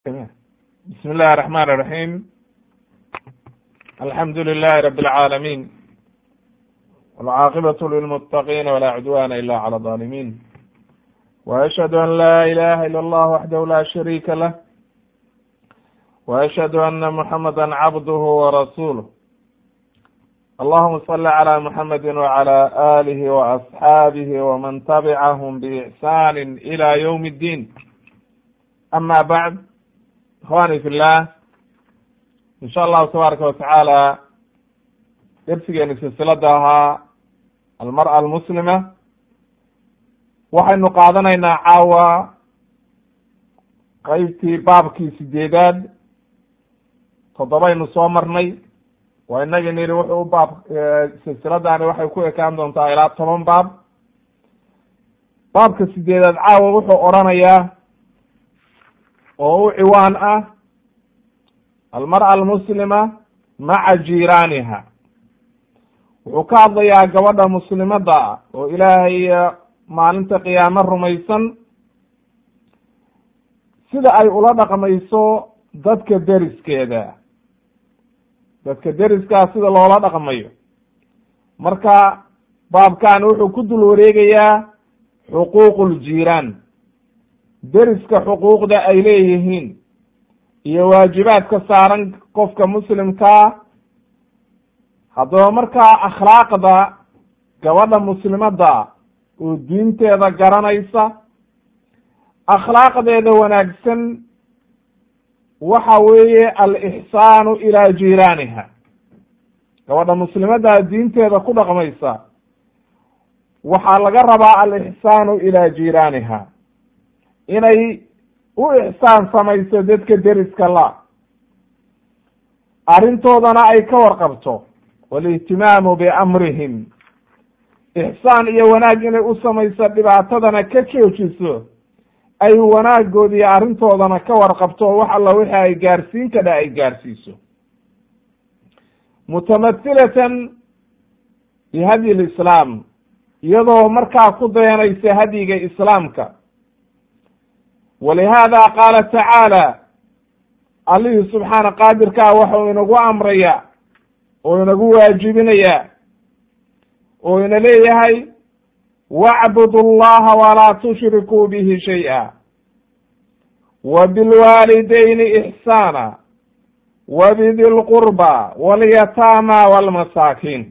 بسم الله الرحمن الرحيم الحمد لله رب العالمين والعاقبة للمتقين ولا عدوان إلا على الظالمين وأشهد أن لا إله إلا الله وحده لا شريك له وأشهد أن محمدا عبده ورسوله اللهم صل على محمد وعلى آله وأصحابه ومن تبعهم بإحسان إلى يوم الدين أما بعد ikhwani fi llah in sha allahu tabaaraka watacaala dersigeeni silsilada ahaa almar'a almuslima waxaynu qaadanaynaa caawa qeybtii baabkii sideedaad toddobaynu soo marnay waa inagii niri wuxuu u baab silsiladani waxay ku ekaan doontaa ilaa toban baab baabka sideedaad caawa wuxuu odhanayaa oo u ciwaan ah almar'a almuslima maca jiiraaniha wuxuu ka hadlayaa gabadha muslimadda ah oo ilaahay maalinta qiyaamo rumaysan sida ay ula dhaqmayso dadka deriskeeda dadka deriskaa sida loola dhaqmayo marka baabkan wuxuu ku dul wareegayaa xuquuqu ljiiraan deriska xuquuqda ay leeyihiin iyo waajibaadka saaran qofka muslimkaa haddaba markaa akhlaaqda gabadha muslimadda oo diinteeda garanaysa akhlaaqdeeda wanaagsan waxa weeye alixsaanu ilaa jiiraaniha gabadha muslimadda diinteeda ku dhaqmaysa waxaa laga rabaa alixsaanu ilaa jiiraaniha inay u ixsaan samayso dadka deriska la arrintoodana ay ka warqabto walihtimaamu biamrihim ixsaan iyo wanaag inay u samayso dhibaatadana ka joojiso ay wanaagood iyo arrintoodana ka warqabto wax alla wixii ay gaarsiin kadha ay gaarsiiso mutamathilatan bihadyi lislaam iyadoo markaa ku dayanaysa hadyiga islaamka walihaada qaala tacaala allihii subxaana qaadirkaa waxau inagu amraya oo inagu waajibinaya oo ina leeyahay wacbudu llaha walaa tushrikuu bihi shay-a wa bilwaalidayni ixsaana wa bidi lqurba walyataama walmasaakiin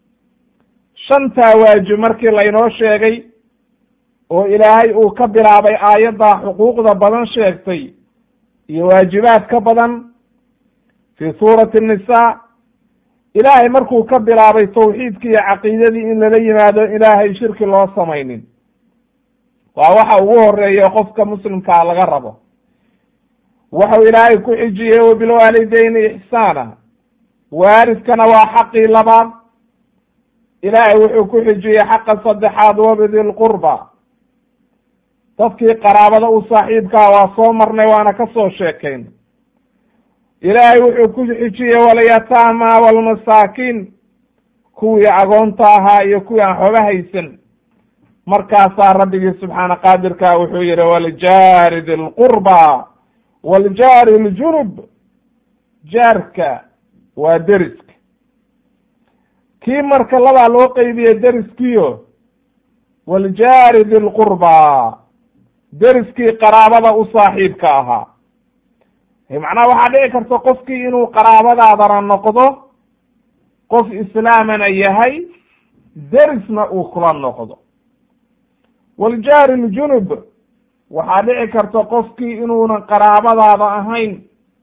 shantaa waajib markii laynoo sheegay oo ilaahay uu ka bilaabay aayaddaa xuquuqda badan sheegtay iyo waajibaad ka badan fii suurati nisa ilaahay markuu ka bilaabay tawxiidki iyo caqiidadii in lala yimaado ilaahay shirki loo samaynin waa waxa ugu horeeya qofka muslimkaa laga rabo waxau ilaahay ku xijiyey wabilwaalidayni ixsaana waaridkana waa xaqii labaad ilaahay wuxuu ku xijiyey xaqa saddexaad wabidi lqurba dadkii qaraabada u saaxiibkaa waa soo marnay waana ka soo sheekayn ilaahay wuxuu ku xijiyey walyataama walmasaakiin kuwii agoonta ahaa iyo kuwii aan xooga haysan markaasaa rabbigii subxaana qaadirka wuxuu yihi waljaari di lqurba waljaari ljunub jaarka waa deriska kii marka labaa loo qeybiye deriskiyo waljaari di lqurba deriskii qaraabada u saaxiibka ahaa macnaha waxaa dhici karta qofkii inuu qaraabadaadana noqdo qof islaamana yahay derisna uu kula noqdo waljaari ljunub waxaa dhici karta qofkii inuunan qaraabadaada ahayn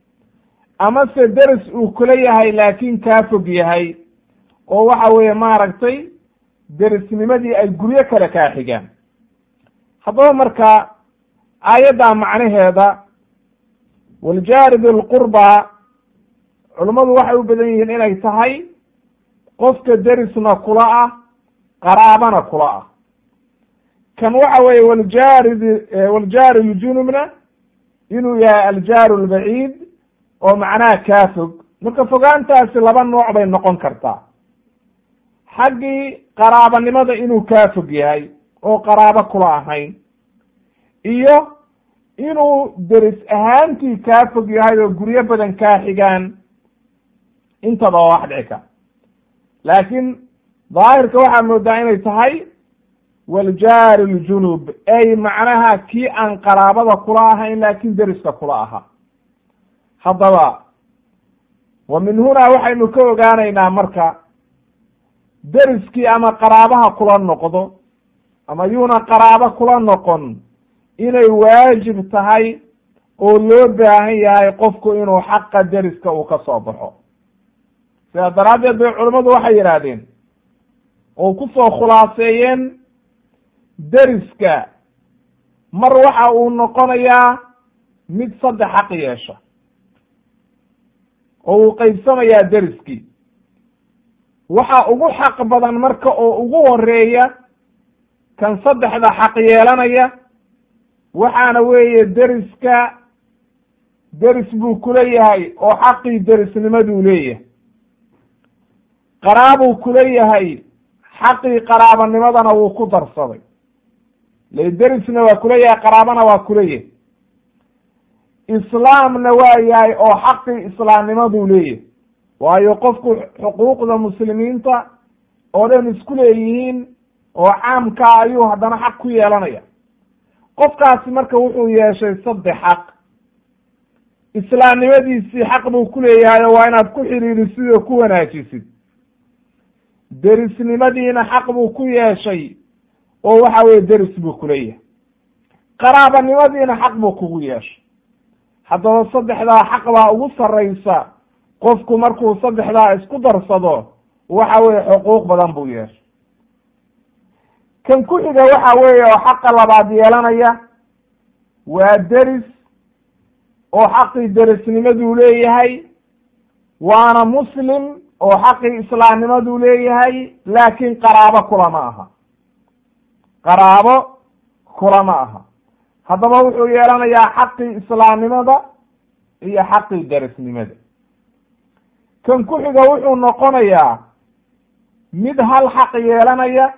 amase deris uu kula yahay laakin kaa fog yahay oo waxa weeye maaragtay derisnimadii ay guryo kale kaa xigaan haddaba marka aayaddaa macnaheeda waljaari bilqurba culummadu waxay u badan yihiin inay tahay qofka derisna kula ah qaraabana kula ah kan waxa weeye waljaari waljaari ljunubna inuu yahay aljaaru lbaciid oo macnaha kaa fog marka fogaantaasi laba nooc bay noqon kartaa xaggii qaraabanimada inuu kaa fog yahay oo qaraabo kula ahayn iyo inuu deris ahaantii kaa fog yahay oo guryo badan kaa xigaan intaba waa wax dhici kara laakiin daahirka waxaa moodaa inay tahay waljaari ljunub ay macnaha kii aan qaraabada kula ahayn laakiin deriska kula ahaa haddaba wa min hunaa waxaynu ka ogaanaynaa marka deriskii ama qaraabaha kula noqdo ama yuuna qaraabo kula noqon inay waajib tahay oo loo baahan yahay qofku inuu xaqa deriska uu ka soo baxo sidaa daraaddeed bay culammadu waxay yidhaahdeen oo ku soo khulaaseeyeen deriska mar waxa uu noqonayaa mid saddex xaq yeesha oo uu qaybsamayaa deriskii waxa ugu xaq badan marka oo ugu horeeya kan saddexda xaq yeelanaya waxaana weeye deriska deris buu kula yahay oo xaqii derisnimaduu leeyahay qaraabuu kula yahay xaqii qaraabanimadana wuu ku darsaday le derisna waa kula yahay qaraabana waa kula yahay islaamna waa yahay oo xaqii islaamnimaduu leeyahay waayo qofku xuquuqda muslimiinta oo dhan isku leeyihiin oo caamkaa ayuu haddana xaq ku yeelanaya qofkaasi marka wuxuu yeeshay saddex xaq islaamnimadiisii xaq buu ku leeyahay oo waa inaad ku xidhiirisid oo ku wanaajisid derisnimadiina xaq buu ku yeeshay oo waxa weye deris buu kuleeyahay qaraabanimadiina xaq buu kugu yeeshay haddaba saddexdaa xaq baa ugu sarraysa qofku markuu saddexdaa isku darsado waxa weye xuquuq badan buu yeeshay kan ku xiga waxa weeye oo xaqa labaad yeelanaya waa deris oo xaqii derisnimaduu leeyahay waana muslim oo xaqii islaamnimaduu leeyahay laakiin qaraabo kulama aha qaraabo kulama aha haddaba wuxuu yeelanayaa xaqii islaamnimada iyo xaqii derisnimada kan ku xiga wuxuu noqonayaa mid hal xaq yeelanaya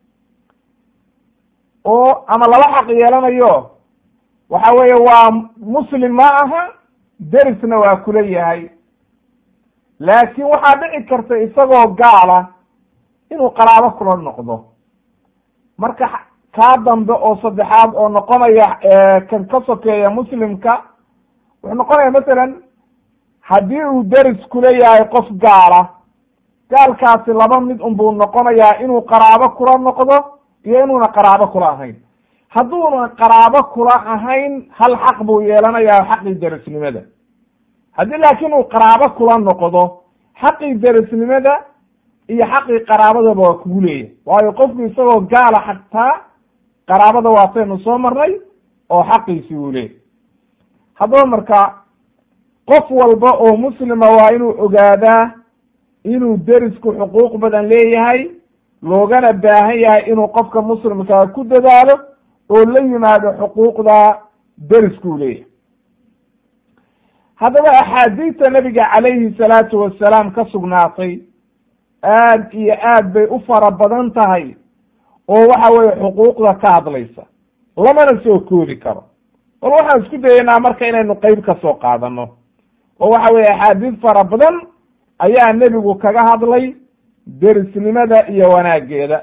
oo ama laba xaq yeelanayo waxa weeye waa muslim ma aha derisna waa kula yahay laakiin waxaa dhici karta isagoo gaala inuu qaraabo kula noqdo marka kaa dambe oo saddexaad oo noqonaya kan ka sokeeya muslimka wuxuu noqonaya masalan haddii uu deris kula yahay qof gaala gaalkaasi laba mid unbuu noqonayaa inuu qaraabo kula noqdo iyo inuuna qaraabo kula ahayn hadduuna qaraabo kula ahayn hal xaq buu yeelanayaa xaqii derisnimada haddii laakiin uu qaraabo kula noqdo xaqii derisnimada iyo xaqii qaraabadaba waa kugu leeyahay waayo qofku isagoo gaala xataa qaraabada waataynu soo marnay oo xaqiisi uu leeyahy haddaba marka qof walba oo muslima waa inuu ogaadaa inuu derisku xuquuq badan leeyahay loogana baahan yahay inuu qofka muslimkaa ku dadaalo oo la yimaado xuquuqda deriskuu leeyahay haddaba axaadiista nabiga calayhi salaatu wasalaam ka sugnaatay aad iyo aad bay u fara badan tahay oo waxa weeye xuquuqda ka hadlaysa lamana soo koodi karo bal waxaan isku dayeynaa marka inaynu qeyb ka soo qaadano oo waxa weeye axaadiis fara badan ayaa nebigu kaga hadlay derisnimada iyo wanaageeda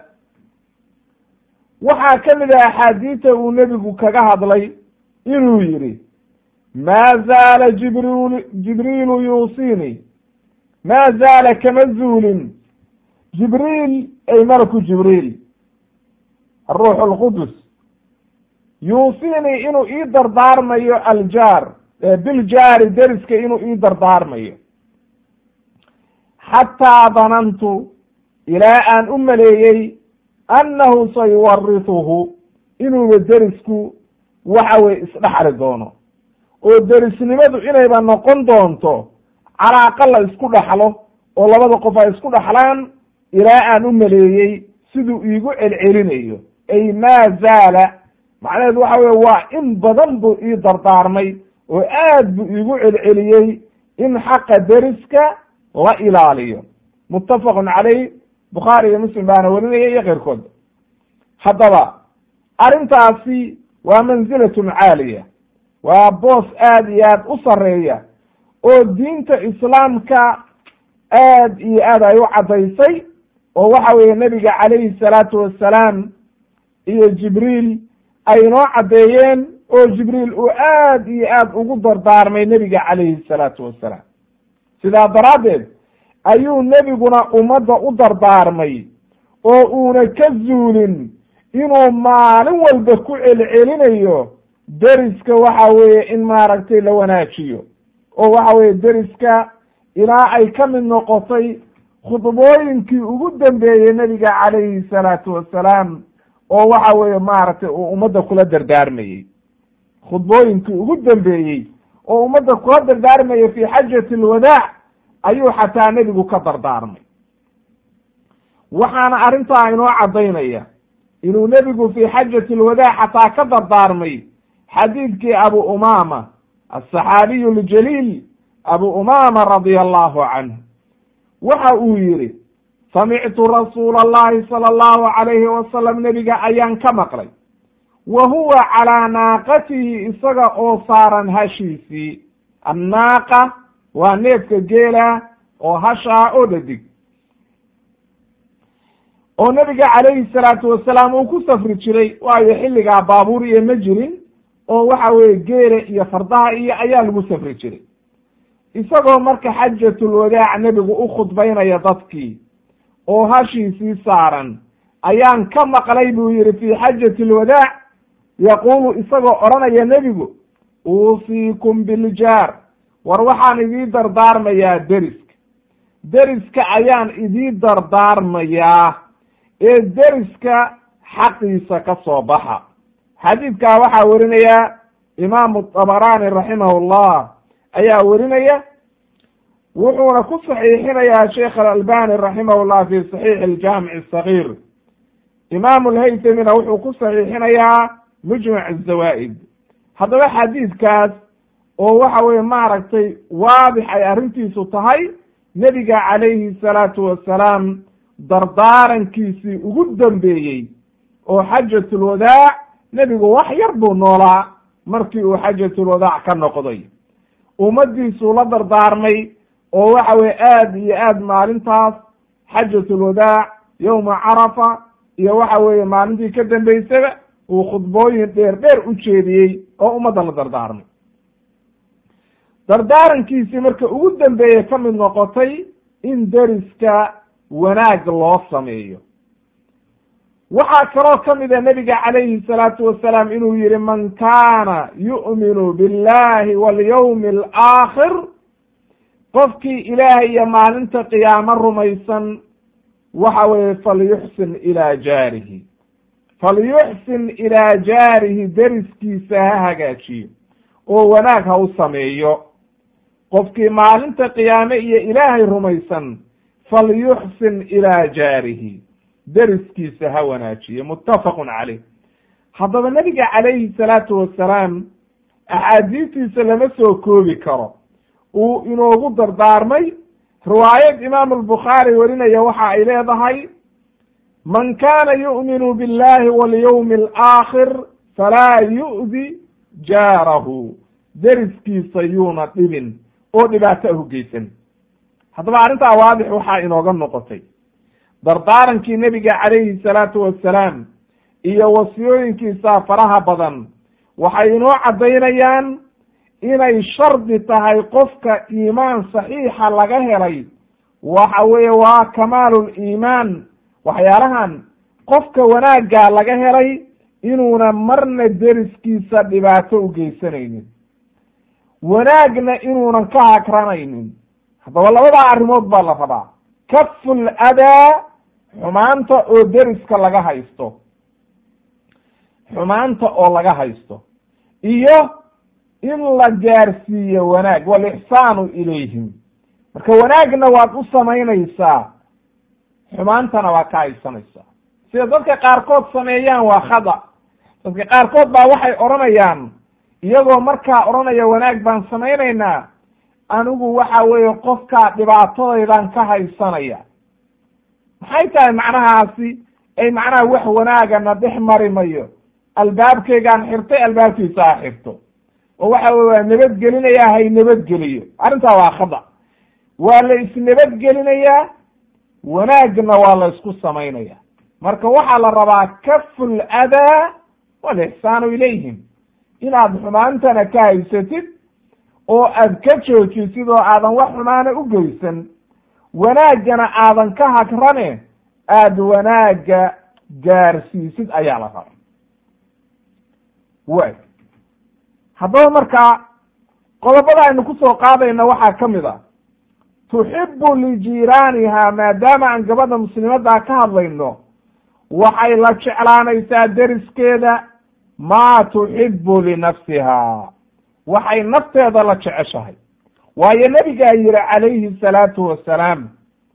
waxaa ka mid ah axaadiista uu nebigu kaga hadlay inuu yidhi maa zaala jibriil jibriilu yuusiinii maa zaala kama zuulin jibriil ay malaku jibriil aruux alqudus yuusiinii inuu ii dardaarmayo aljaar biljaari deriska inuu ii dardaarmayo xataa danantu ilaa aan u maleeyey annahu sayuwarituhu inuuba derisku waxa weye isdhexli doono oo derisnimadu inayba noqon doonto calaaqa la isku dhaxlo oo labada qof ay isku dhaxlaan ilaa aan u maleeyey siduu iigu celcelinayo ay maa zaala macnaheedu waxa weye waa in badan buu ii dardaarmay oo aad buu iigu celceliyey in xaqa deriska la ilaaliyo muttafaqun caleyh bukhaari iyo muslim baana warinaya iyo keyrkood haddaba arrintaasi waa manzilatun caaliya waa boos aada iyo aada u sarreeya oo diinta islaamka aad iyo aad ay u caddaysay oo waxa weeye nebiga calayhi salaatu wassalaam iyo jibriil ay inoo caddeeyeen oo jibriil uu aad iyo aad ugu dardaarmay nebiga calayhi salaatu wassalaam sidaa daraaddeed ayuu nebiguna ummadda u dardaarmay oo uuna ka zuulin inuu maalin walba ku celcelinayo deriska waxa weeye in maaragtay la wanaajiyo oo waxa weeye deriska ilaa ay ka mid noqotay khudbooyinkii ugu dambeeyey nebiga calayhi salaatu wassalaam oo waxa weeye maaragtay uu ummadda kula dardaarmayey khudbooyinkii ugu dambeeyey oo ummadda kula dardaarmayay fi xajati alwadaac ayuu xataa nebigu ka dardaarmay waxaana arrintaa inoo caddaynaya inuu nebigu fi xajati alwadaac xataa ka dardaarmay xadiidkii abu umaama asaxaabiyu ljaliil abu umaama radia allahu canhu waxa uu yihi samictu rasuula allahi sala allahu calayhi wasalam nebiga ayaan ka maqlay wa huwa calaa naaqatihi isaga oo saaran hashiisii annaaqa waa neefka geela oo hashaa oo dhadig oo nebiga calayhi salaatu wasalaam uu ku safri jiray waayo xilligaa baabuur iyo ma jirin oo waxa weeye geela iyo fardaha iyo ayaa lagu safri jiray isagoo marka xajatulwadaac nebigu u khudbaynaya dadkii oo hashiisii saaran ayaan ka maqlay buu yihi fi xajati alwadaac yaquulu isagoo odhanaya nebigu uusiikum biljaar war waxaan idii dardaarmayaa deriska deriska ayaan idii dardaarmayaa ee deriska xaqiisa ka soo baxa xadiidkaa waxaa werinaya imaamu dabaraani raximahu llah ayaa werinaya wuxuuna ku saxiixinayaa sheekh alalbani raximah llah fi saxiixi aljaamici asagiir imaamu lhaytamina wuxuu ku saxiixinayaa mujmac azawaa'id haddaba xadiidkaas oo waxa weye maaragtay waadix ay arrintiisu tahay nebiga calayhi salaatu wassalaam dardaarankiisii ugu dambeeyey oo xajatulwadaac nebigu wax yar buu noolaa markii uu xajatulwadaac ka noqday ummaddiisuu la dardaarmay oo waxa weye aad iyo aad maalintaas xajatulwadaac yowma carafa iyo waxa weeye maalintii ka dambeysaba uu khudbooyin dheer dheer u jeediyey oo ummadda la dardaarmay dardaarankiisii marka ugu dambeeye ka mid noqotay in deriska wanaag loo sameeyo waxaa kaloo ka mida nebiga calayhi salaatu wasalaam inuu yihi man kaana yu'minu billahi walyawmi alaakhir qofkii ilaahay iyo maalinta qiyaamo rumaysan waxa weeye falyuxsin ilaa jaarihi falyuxsin ilaa jaarihi deriskiisa ha hagaajiyo oo wanaag ha u sameeyo qofkii maalinta qiyaame iyo ilaahay rumaysan falyuxsin ilaa jaarihi deriskiisa ha wanaajiyo muttafaqun caleyh haddaba nebiga calayhi salaatu wassalaam axaadiistiisa lama soo koobi karo uu inoogu dardaarmay riwaayad imaamu albukhaari warinaya waxa ay leedahay man kaana yu'minu billahi walyawmi alaakhir falaa yu'di jaarahu deriskiisa yuuna dhibin oo dhibaato ah u geysan haddaba arrintaa waadix waxaa inooga noqotay dardaarankii nebiga calayhi salaatu wassalaam iyo wasiyooyinkiisa faraha badan waxay inoo caddaynayaan inay shardi tahay qofka iimaan saxiixa laga helay waxa weeye waa kamaalul iimaan waxyaalahan qofka wanaaggaa laga helay inuuna marna deriskiisa dhibaato u geysanaynin wanaagna inuunan ka hagranaynin haddaba labadaa arrimood baa la rabaa kaful adaa xumaanta oo deriska laga haysto xumaanta oo laga haysto iyo in la gaarsiiyo wanaag walixsaanu ilayhim marka wanaagna waad u samaynaysaa xumaantana waa ka haysanaysaa sida dadka qaarkood sameeyaan waa khada dadka qaarkood baa waxay odhanayaan iyagoo markaa odhanaya wanaag baan samaynaynaa anigu waxa weeye qofkaa dhibaatadaydan ka haysanaya maxay tahay macnahaasi ay macnaha wax wanaagana dhex mari mayo albaabkeygaan xirtay albaabkiisa ha xirto oo waxa weye waa nabadgelinayaa hay nabadgeliyo arrintaa waa khada waa la isnabadgelinayaa wanaagna waa la isku samaynaya marka waxaa la rabaa kafu ladaa walixsaanu ilayhim inaad xumaantana ka haysatid oo aad ka joojisid oo aadan wax xumaana u geysan wanaaggana aadan ka hagrane aada wanaagga gaarsiisid ayaa la raba way haddaba markaa qodobada aynu ku soo qaadayna waxaa ka mid a tuxibu lijiiraaniha maadaama aan gabadha muslimaddaa ka hadlayno waxay la jeclaanaysaa deriskeeda maa tuxibu linafsiha waxay nafteeda la jeceshahay waayo nebigaa yihi calayhi salaatu wasalaam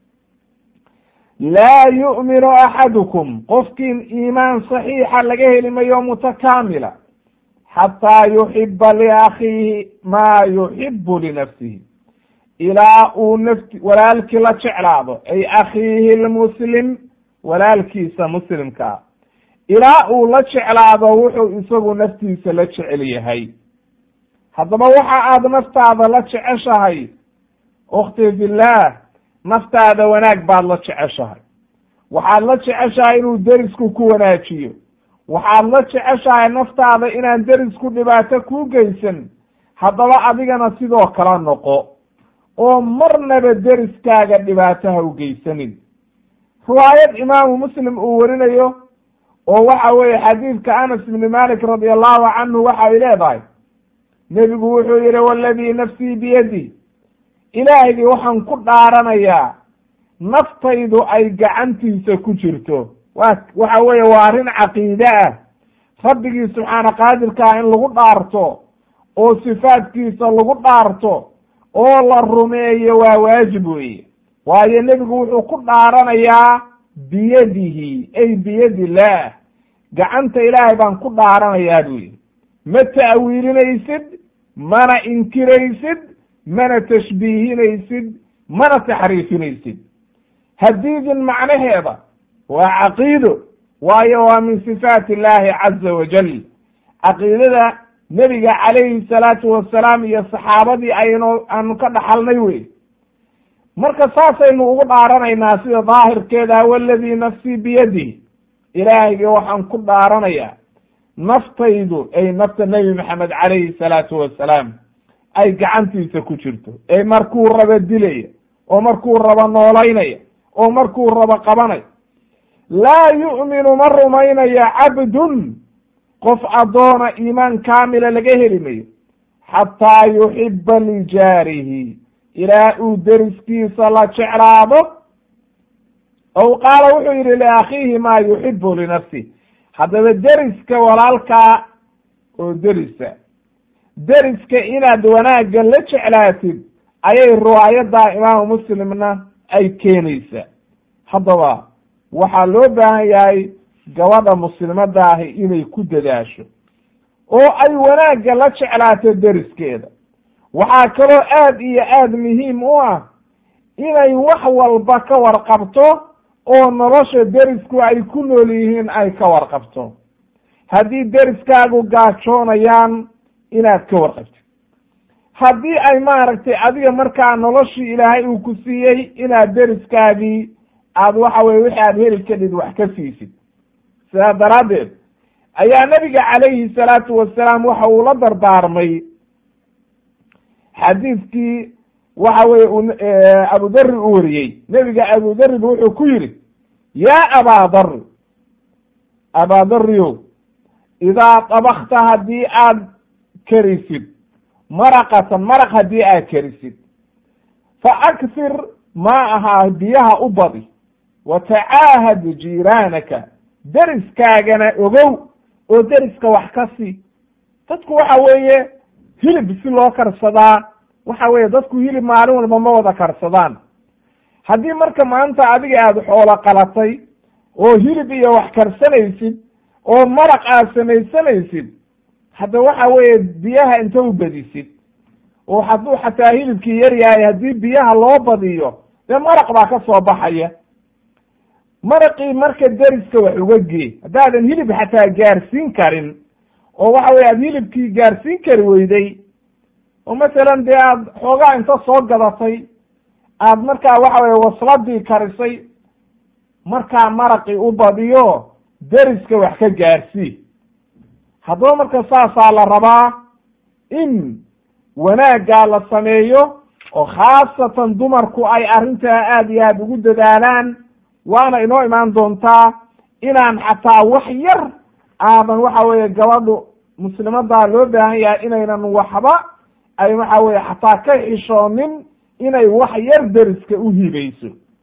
laa yu'minu axadukum qofkiin iimaan saxiixa laga heli mayo mutakaamila xataa yuxiba liakhiihi maa yuxibu linafsihi ilaa uu nafti walaalkii la jeclaado ay akhiihi lmuslim walaalkiisa muslimkaa ilaa uu la jeclaado wuxuu isagu naftiisa la jecel yahay haddaba waxa aad naftaada la jeceshahay ukhti fillaah naftaada wanaag baad la jeceshahay waxaad la jeceshahay inuu derisku ku wanaajiyo waxaad la jeceshahay naftaada inaan derisku dhibaato kuu geysan haddaba adigana sidoo kala noqo oo marnaba deriskaaga dhibaato ha u geysanin riwaayad imaamu muslim uu warinayo oo waxa weeye xadiidka anas ibni malik radi allahu canhu waxay leedahay nebigu wuxuu yihi waladii nafsii biyadi ilaahgii waxaan ku dhaaranayaa naftaydu ay gacantiisa ku jirto wa waxa weeye waa arrin caqiide ah rabbigii subxaana qaadirkaa in lagu dhaarto oo sifaadkiisa lagu dhaarto oo la rumeeyo waa waajib weeye waayo nebigu wuxuu ku dhaaranayaa biyadihi ay biyadi illaah gacanta ilaahay baan ku dhaaranayaa buu yihi ma ta'wiilinaysid mana inkiraysid mana tashbiihinaysid mana taxriifinaysid hadiidin macnaheeda waa caqiido waayo waa min sifaati illaahi caza wajal caqiidada nebiga calayhi salaatu wasalaam iyo saxaabadii aynu aanu ka dhaxalnay wey marka saasaynu ugu dhaaranaynaa sida daahirkeeda waladii nafsii biyadih ilaahayga waxaan ku dhaaranayaa naftaydu ay nafta nebi maxamed calayhi salaatu wasalaam ay gacantiisa ku jirto ee markuu rabo dilaya oo markuu rabo noolaynaya oo markuu rabo qabanaya laa yu'minu ma rumaynaya cabdun qof addoona iimaan kaamila laga heli mayo xataa yuxiba lijaarihi ilaa uu deriskiisa la jeclaado ow qaala wuxuu yidhi liakhiihi maa yuxibu linafsih haddaba deriska walaalkaa oo derisa deriska inaad wanaagga la jeclaatid ayay riwaayaddaa imaamu muslimna ay keenaysaa haddaba waxaa loo baahan yahay gabadha muslimadda ahi inay ku dadaasho oo ay wanaagga la jeclaato deriskeeda waxaa kaloo aad iyo aad muhiim u ah inay wax walba ka warqabto oo nolosha derisku ay ku nool yihiin ay ka warqabto haddii deriskaagu gaajoonayaan inaad ka warqabtid haddii ay maaragtay adiga markaa noloshii ilaahay uu ku siiyey inaad deriskaagii aad waxa weye wixii aad heli kadhid wax ka siisid sidaa daraaddeed ayaa nebiga calayhi salaatu wasalaam waxa uu la dardaarmay xadiidkii waxa weye uu abudari u wariyey nebiga abudariba wuxuu ku yidhi yaa abaadari abaadariyow idaa dabakta haddii aad kerisid maraqatan maraq haddii aad kerisid fa aksir maa ahaa biyaha u badi wa tacaahad jiiraanaka deriskaagana ogow oo deriska wax ka sii dadku waxa weeye hilib si loo karsadaa waxa weeye dadku hilib maalin walba ma wada karsadaan haddii marka maanta adiga aada xoolo qalatay oo hilib iyo wax karsanaysid oo maraq aad samaysanaysid hadda waxa weeye biyaha inta u badisid oo hadduu xataa hilibkii yar yahay haddii biyaha loo badiyo dee maraq baa ka soo baxaya maraqii marka deriska wax uga gee haddaadan hilib xataa gaarsiin karin oo waxa weye aada hilibkii gaarsiin kari weyday oo masalan dee aada xoogaa inta soo gadatay aada markaa waxa weye wasladii karisay markaa maraqii u badiyo deriska wax ka gaarsii haddaba marka saasaa la rabaa in wanaaggaa la sameeyo oo khaasatan dumarku ay arrintaa aada iyo aada ugu dadaalaan waana inoo imaan doontaa inaan xataa wax yar aadan waxa weeye gabadhu muslimadaa loo baahan yahay inaynan waxba ay waxa weye xataa ka xishoonin inay wax yar deriska u hibayso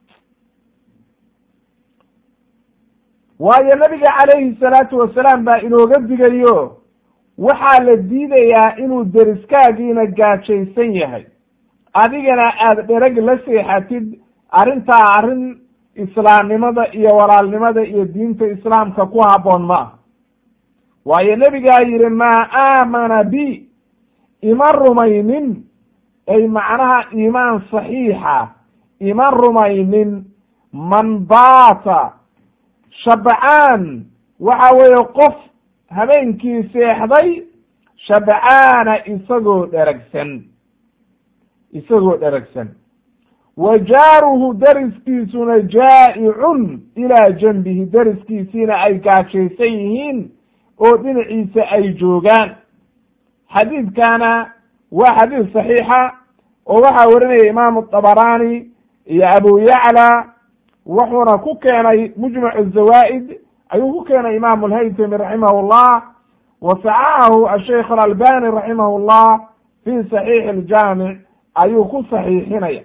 waayo nabiga calayhi salaatu wasalaam baa inooga digayo waxaa la diidayaa inuu deriskaagiina gaajaysan yahay adigana aada dhereg la seexatid arrintaa arrin islaamnimada iyo walaalnimada iyo diinta islaamka ku habboon ma ah waayo nebigaa yidhi maa aamana bi ima rumaynin ay macnaha iimaan saxiixa ima rumaynin man baata shabcaan waxa weeye qof habeenkii seexday shabcaana isagoo dheragsan isagoo dheragsan wa jaaruhu deriskiisuna jaa'icun ilaa janbihi deriskiisiina ay gaajaysan yihiin oo dhinaciisa ay joogaan xadiidkana waa xadiid saxiixa oo waxaa warinaya imaamu dabaraani iyo abu yacla wuxuuna ku keenay mujmacu zawaa'id ayuu ku keenay imaamu alhaytami raximah llah wa saxaxahu asheikh alalbani raximah llah fi saxiixi aljaamic ayuu ku saxiixinaya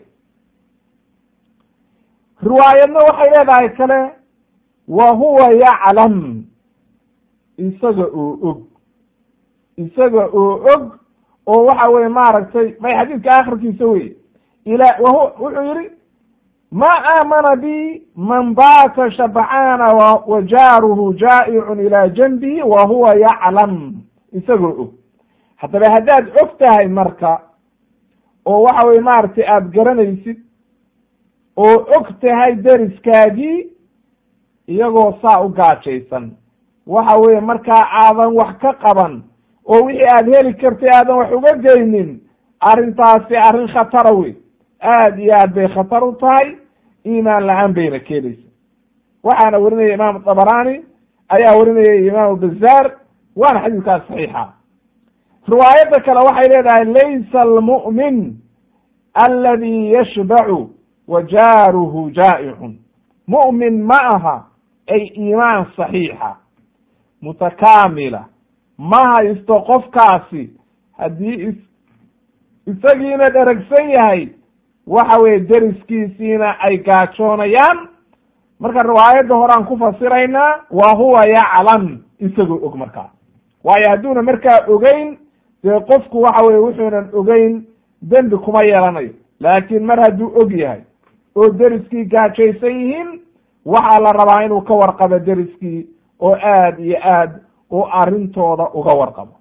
riwaayadna waxay leedahay kale wa huwa yaclam isaga oo og isaga oo og oo waxa weye maaragtay may xadiidka akhirkiisa wey ila whu wuxuu yihi ma aamana bi man baata shabcaana wa jaaruhu jaa'icun ilaa janbihi wa huwa yaclam isagoo og haddaba haddaad og tahay marka oo waxa weye maaragtay aada garanaysid oo og tahay deriskaagii iyagoo saa u gaajaysan waxa weeye markaa aadan wax ka qaban oo wixii aada heli kartay aadan wax uga geynin arrintaasi arrin khatara wey aad iyo aad bay khatar u tahay iimaan la-aan bayna keenaysa waxaana warinaya imaamu dabaraani ayaa warinaya imaamu bazaar waana xadiidkaas saxiixa riwaayadda kale waxay leedahay laysa almu'min aladi yashbacu wa jaaruhu jaa'icun mu'min ma aha ay iimaan saxiixa mutakaamila ma haysto qofkaasi haddii is isagiina dheragsan yahay waxa weye deriskiisiina ay gaajoonayaan marka riwaayadda horaan ku fasiraynaa wa huwa yaclam isagoo og markaa waayo hadduuna markaa ogeyn dee qofku waxa weye wuxuunan ogeyn dembi kuma yeelanayo laakiin mar hadduu og yahay oo deriskii gaajaysan yihiin waxaa la rabaa inuu ka warqabo deriskii oo aad iyo aad u arrintooda uga warqabo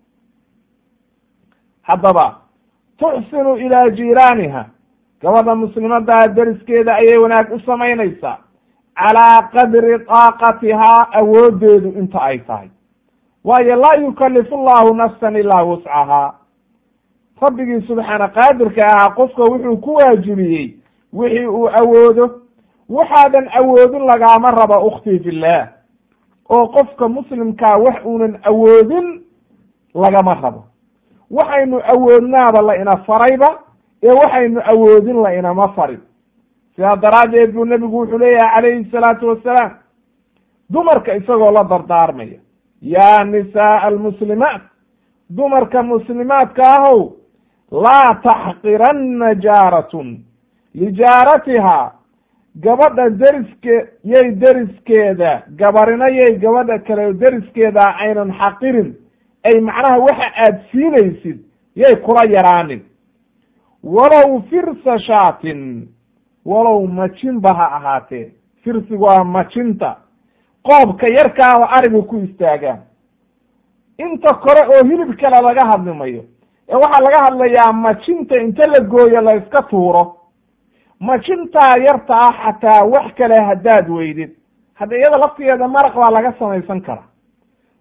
haddaba tuxsinu ilaa jiiraaniha gabadha muslimadaa deriskeeda ayay wanaag u samaynaysaa calaa qadri daaqatihaa awooddeedu inta ay tahay waayo laa yukalifu llahu nafsan ilaa wuscahaa rabbigii subxaana qaadirka ahaa qofka wuxuu ku waajibiyey wixii uu awoodo waxaadan awoodin lagaama raba ukhtii fillaah oo qofka muslimkaa wax uunan awoodin lagama rabo waxaynu awoodnaaba la ina farayba ee waxaynu awoodin la inama farin sidaa daraaddeed buu nebigu wuxuu leeyahay calayhi salaatu wassalaam dumarka isagoo la dardaarmaya yaa nisaaa almuslimaat dumarka muslimaadka ahow laa taxqiranna jaaratun lijaaratihaa gabadha deriske yay deriskeeda gabarina yay gabadha kale deriskeeda aynan xaqirin ay macnaha waxa aad siinaysid yay kula yaraanin walow firsa shaatin walow majinba ha ahaatee firsigu waa majinta qoobka yarkaaba arigu ku istaagaan inta kore oo hilib kale laga hadli mayo ee waxaa laga hadlayaa majinta inta la gooyo la iska tuuro majintaa yarta ah xataa wax kale haddaad weydid hadda iyada laftigeeda maraq baa laga samaysan karaa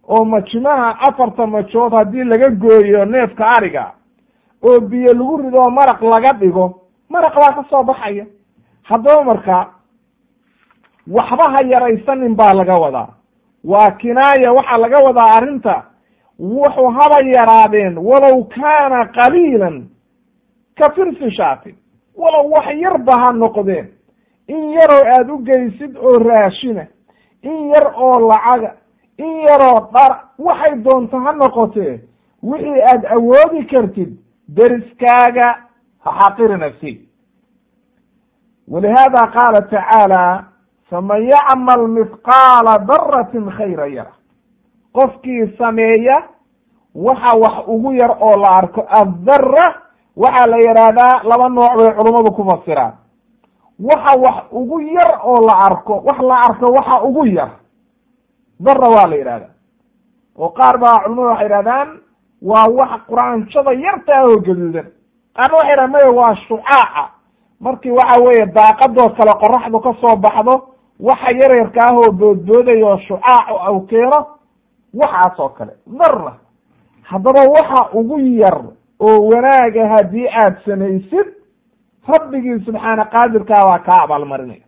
oo majimaha afarta majood haddii laga gooyo neefka ariga oo biyo lagu rido oo maraq laga dhigo maraq baa ka soo baxaya haddaba marka waxba ha yaraysanin baa laga wadaa waa kinaaya waxaa laga wadaa arrinta wuxuu haba yaraadeen walow kaana qaliilan ka firsi shaatin walow wax yarba ha noqdeen in yaroo aada u geysid oo raashina in yar oo lacaga in yaroo dhar waxay doonto ha noqotee wixii aad awoodi kartid deriskaaga ha xaqiri nafsi walihaada qaala tacaala faman yacmal mithqaala daratin khayra yara qofkii sameeya waxa wax ugu yar oo la arko addara waxaa la yidhaahdaa laba nooc bay culummadu ku fasiraan waxa wax ugu yar oo la arko wax la arko waxa ugu yar dara waa la yidhahdaa oo qaar baa culamadu waxay yidhahdaan waa wax quraanshada yartaa oo gaduudan qaarna waxay yidhahan maya waa shucaaca markii waxa weeye daaqadoo kale qoraxdu ka soo baxdo waxa yaryarka ah oo boodbooday oo shucaac aw keeno waxaas oo kale dara haddaba waxa ugu yar oo wanaaga haddii aad samaysid rabbigii subxaana qaadirkaa waa kaa abaalmarinaya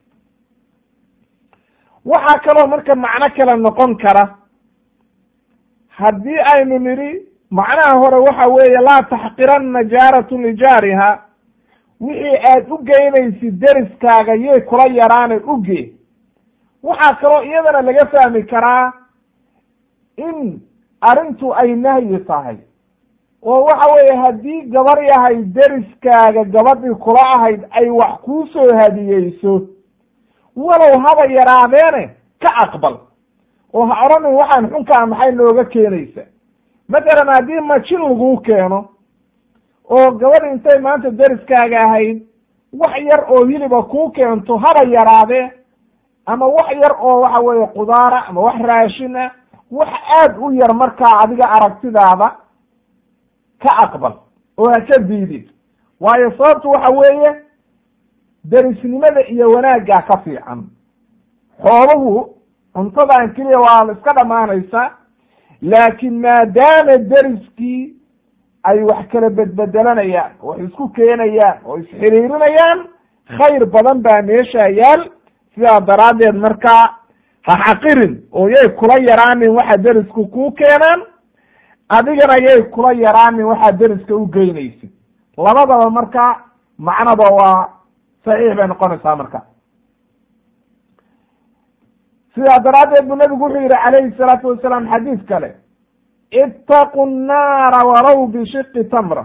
waxaa kaloo marka macno kale noqon kara haddii aynu nidhi macnaha hore waxa weeye laa taxqiranna jaaratu lijaariha wixii aad u geynaysid deriskaaga yay kula yaraane uge waxaa kaloo iyadana laga fahmi karaa in arrintu ay nahyi tahay oo waxa weeye haddii gabar yahay deriskaaga gabadhii kula ahayd ay wax kuu soo hadiyeyso walow haba yaraadeene ka aqbal oo ha odhanin waxaan xunkaa maxay nooga keenaysa mathalan haddii majin laguu keeno oo gabadh intay maanta deriskaaga ahayd wax yar oo hiliba kuu keento haba yaraadee ama wax yar oo waxa weeye qudaara ama wax raashin ah wax aad u yar markaa adiga aragtidaada ka aqbal oo ha ka diidid waayo sababtu waxa weeye derisnimada iyo wanaaggaa ka fiican xooluhu cuntadan keliya waa la iska dhammaanaysaa laakiin maadaama deriskii ay wax kala bedbedelanayaan oo wax isku keenayaan oo isxiriirinayaan khayr badan baa meesha yaal sidaa daraaddeed markaa ha xaqirin oo yay kula yaraanin waxa derisku kuu keenaan adigana yay kula yaraanin waxaa deriska u geynaysid labadaba marka macnaba waa saxiix bay noqonaysaa marka sidaa daraaddeed buu nabigu wuxuu yihi calayhi salaatu wasalaam xadiis kale itaqu nnaara walow bishiqi tamra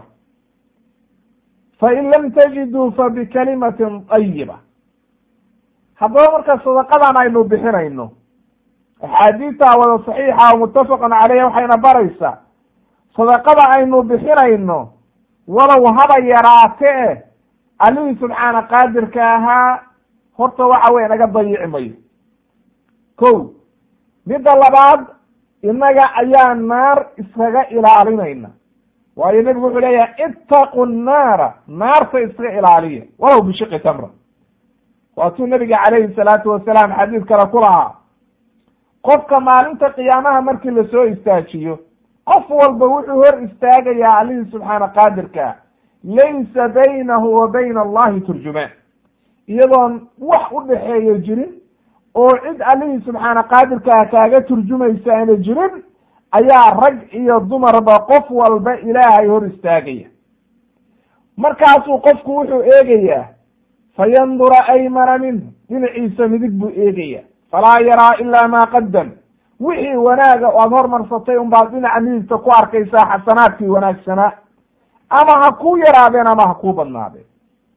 fain lam tajiduu fabikalimatin ayiba haddaba marka sadaqadan aynu bixinayno axaadiistaa wada saxiixa oo muttafaqan caleyha waxayna baraysaa sadaqada aynu bixinayno walow haba yaraatee allihii subxaana qaadirka ahaa horta waxa weye naga dayici mayo ko midda labaad innaga ayaa naar iskaga ilaalinayna waayo nebigu wuxuu leeyahay ittaqu nnaara naarta iska ilaaliya walow bishiqi tamra waatuu nabiga calayhi salaatu wasalaam xadiis kale ku lahaa qofka maalinta qiyaamaha markii lasoo istaajiyo qof walba wuxuu hor istaagayaa allihii subxaana qaadirkaa laysa baynahu wa bayna allahi turjumaan iyadoon wax u dhexeeyo jirin oo cid allihii subxaana qaadirkaa kaaga turjumaysa aana jirin ayaa rag iyo dumarba qof walba ilaahay hor istaagaya markaasuu qofku wuxuu eegayaa fayandura aymana minhu dhinaciisa midig buu eegaya falaa yaraa ilaa maa qadam wixii wanaaga o aada hormarsatay unbaad dhinaca midigta ku arkaysaa xasanaadkii wanaagsanaa ama ha kuu yaraadeen ama ha kuu badnaadeen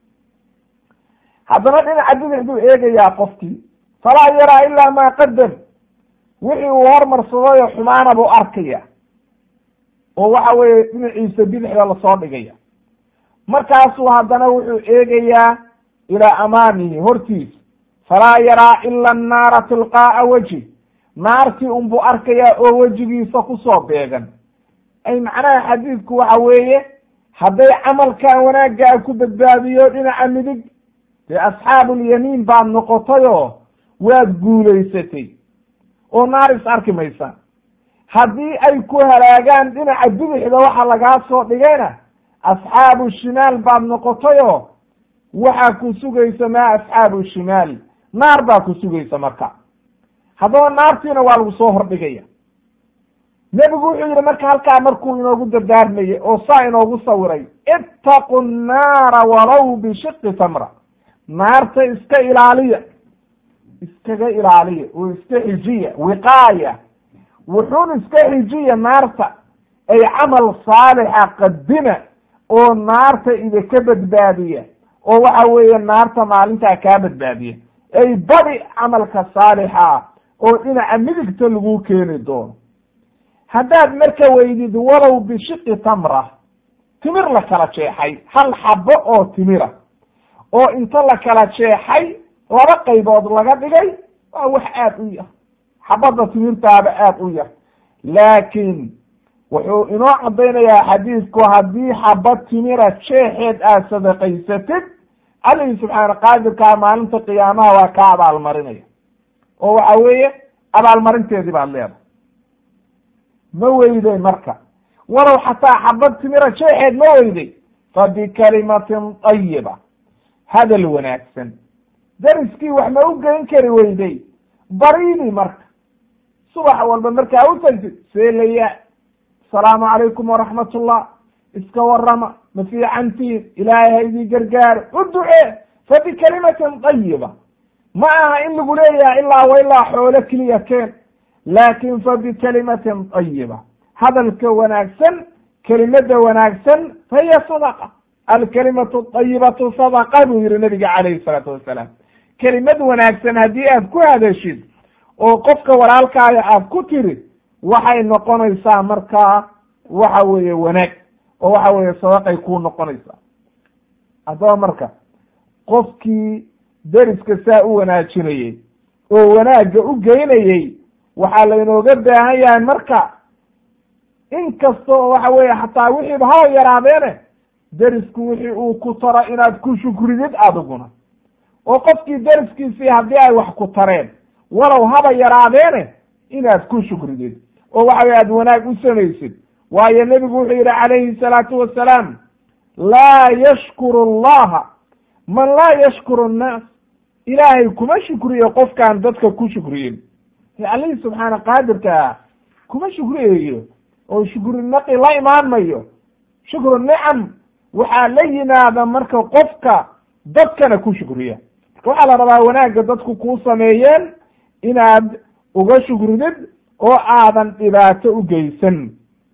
haddana dhinaca bidix buu eegayaa qofkii falaa yaraa ilaa maa qadam wixii uu hormarsadayoo xumaana buu arkaya oo waxa weeye dhinaciisa bidixda lasoo dhigaya markaasuu haddana wuxuu eegayaa ilaa amaamihi hortiisa falaa yaraa ila annaara tilqaa'a wejhi naartii unbuu arkayaa oo wejigiisa kusoo beegan ay macnaha xadiidku waxa weeye hadday camalkaa wanaaggaa ku badbaadiyo dhinaca midig dee asxaabulyamiin baad noqotayoo waad guulaysatay oo naar is arki maysaa haddii ay ku halaagaan dhinaca bidixda waxa lagaa soo dhigayna asxaabu shimaal baad noqotayoo waxaa ku sugaysa maa asxaabu shimaal naar baa ku sugaysa marka haddaba naartiina waa lagu soo hordhigaya nebigu wuxuu yidhi marka halkaa markuu inoogu dardaarmayey oo saa inoogu sawiray ittaqu nnaara walow bishiqi tamra naarta iska ilaaliya iskaga ilaaliya oo iska xijiya wiqaaya wuxuun iska xijiya naarta ay camal saalixa qadima oo naarta idinka badbaadiya oo waxa weeye naarta maalintaa kaa badbaadiya ay badi camalka saalixa oo dhinaca midigta lagu keeni doono haddaad marka weydid walow bishiqi tamra timir la kala jeexay hal xabo oo timira oo inta la kala jeexay laba qaybood laga dhigay waa wax aad u yar xabadda timirtaaba aad u yar laakiin wuxuu inoo caddaynayaa xadiidku haddii xabad timira jeexeed aad sadaqaysatid allihii subxaana qaadirkaa maalinta qiyaamaha waa kaa abaalmarinaya oo waxa weeye abaalmarinteedii baad leedahay ma weyday marka walow xataa xabad timira jeexeed ma weyday fa bikalimatin tayiba hadal wanaagsan dariskii wax ma u geyn kari weyday bariidi marka subax walba markaa u tagtid seelaya asalaamu calaykum waraxmat ullah iska warama ma fiicantiin ilaahay ha idii gargaaro u ducee fa bikalimatin tayiba ma aha in lagu leeyahay ilaa wa ilaa xoolo keliya keen laakin fa bikalimatin tayiba hadalka wanaagsan kelimada wanaagsan fahiya sadaqa alkalimatu ayibatu sadaqa buu yihi nabiga calayhi salaatu wasalaam kelimad wanaagsan haddii aad ku hadashid oo qofka walaalkaaga aad ku tiri waxay noqonaysaa markaa waxa weeye wanaag oo waxa weeye sadaqay kuu noqonaysaa haddaba marka qofkii deriska saa u wanaajinayey oo wanaagga u geynayey waxaa laynooga baahan yahay marka in kasta oo waxa weeye xataa wixiiba haba yaraadeene derisku wixii uu ku taro inaad ku shukridid adiguna oo qofkii deriskiisii haddii ay wax ku tareen walow haba yaraadeene inaad ku shukridid oo waxa weye aad wanaag u samaysid waayo nebigu wuxuu yidhi calayhi salaatu wasalaam laa yashkuru allaha man laa yashkuru annaas ilaahay kuma shukriyo qofkaan dadka ku shukriyin allihii subxaana qaadirkaa kuma shukriyayo oo shukri naqi la imaan mayo shukru nicam waxaa la yimaada marka qofka dadkana ku shukriya marka waxaa la rabaa wanaagga dadku kuu sameeyeen inaad uga shukridid oo aadan dhibaato u geysan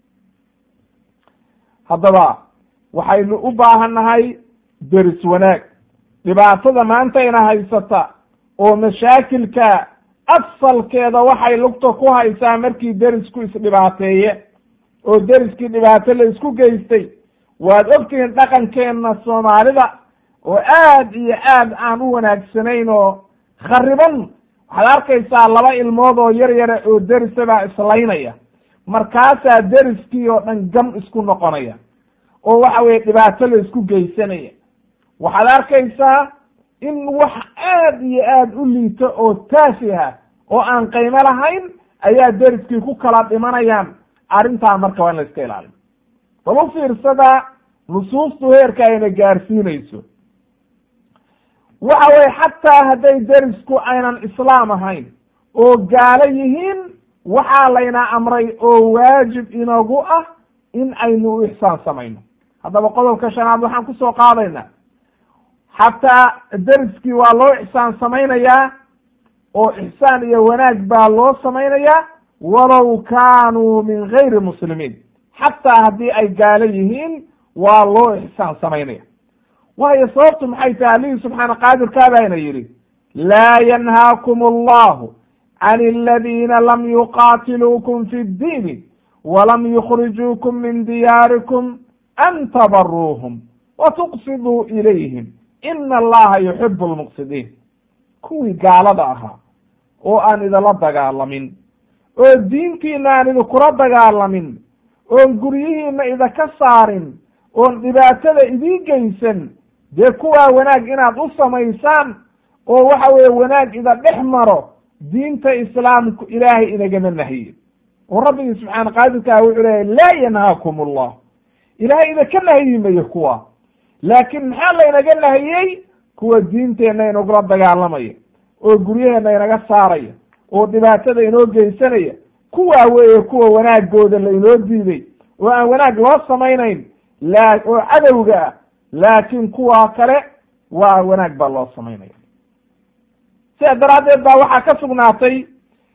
haddaba waxaynu u baahannahay deris wanaag dhibaatada maantayna haysata oo mashaakilka asalkeeda waxay lugta ku haysaa markii derisku isdhibaateeye oo deriskii dhibaato la isku geystay waad ogtihiin dhaqankeenna soomaalida oo aad iyo aad aan u wanaagsanayn oo khariban waxaad arkaysaa laba ilmood oo yar yara oo derisabaa islaynaya markaasaa deriskii oo dhan gam isku noqonaya oo waxa weye dhibaato la isku geysanaya waxaad arkaysaa in wax aad iyo aad u liito oo taafiha oo aan qiimo lahayn ayaa deriskii ku kala dhimanayaan arrintaa marka waa in la iska ilaaliyo bal u fiirsada nusuustu heerka ayna gaarsiinayso waxa weye xataa hadday derisku aynan islaam ahayn oo gaalo yihiin waxaa layna amray oo waajib inagu ah in aynu u ixsaan samayno haddaba qodobka shanaad waxaan kusoo qaadaynaa xataa deriskii waa loo ixsaan samaynayaa oo ixsaan iyo wanaag baa loo samaynayaa walow kaanuu min gayri muslimiin xataa haddii ay gaalo yihiin waa loo ixsaan samaynaya waayo sababtu maxay tahay allihii subxaana qaadirkaabaana yidhi laa yanhaakum allahu can aladiina lam yuqaatiluukum fi ddiini walam yukhrijuukum min diyaarikum an tabaruuhum wa tuqsiduu ilayhim ina allaha yuxibu lmuqsidiin kuwii gaalada ahaa oo aan idinla dagaalamin oo diintiina aan idinkula dagaalamin oon guryihiina idinka saarin oon dhibaatada idii geysan dee kuwaa wanaag inaad u samaysaan oo waxa weeye wanaag ida dhex maro diinta islaamku ilaahay inagama nahiye oo rabbigii subxaana qaadirkaa wuxuu leeyahy laa yanhaakum allah ilahay idinka nahyi mayo kuwa laakiin maxaa laynaga nahiyey kuwa diinteenna inagula dagaalamaya oo guryaheenna inaga saaraya oo dhibaatada inoo geysanaya kuwaa weeye kuwa wanaagooda la inoo diiday oo aan wanaag loo samaynayn la oo cadowga ah laakiin kuwaa kale waa wanaag baa loo samaynaya sidaa daraaddeed baa waxaa ka sugnaatay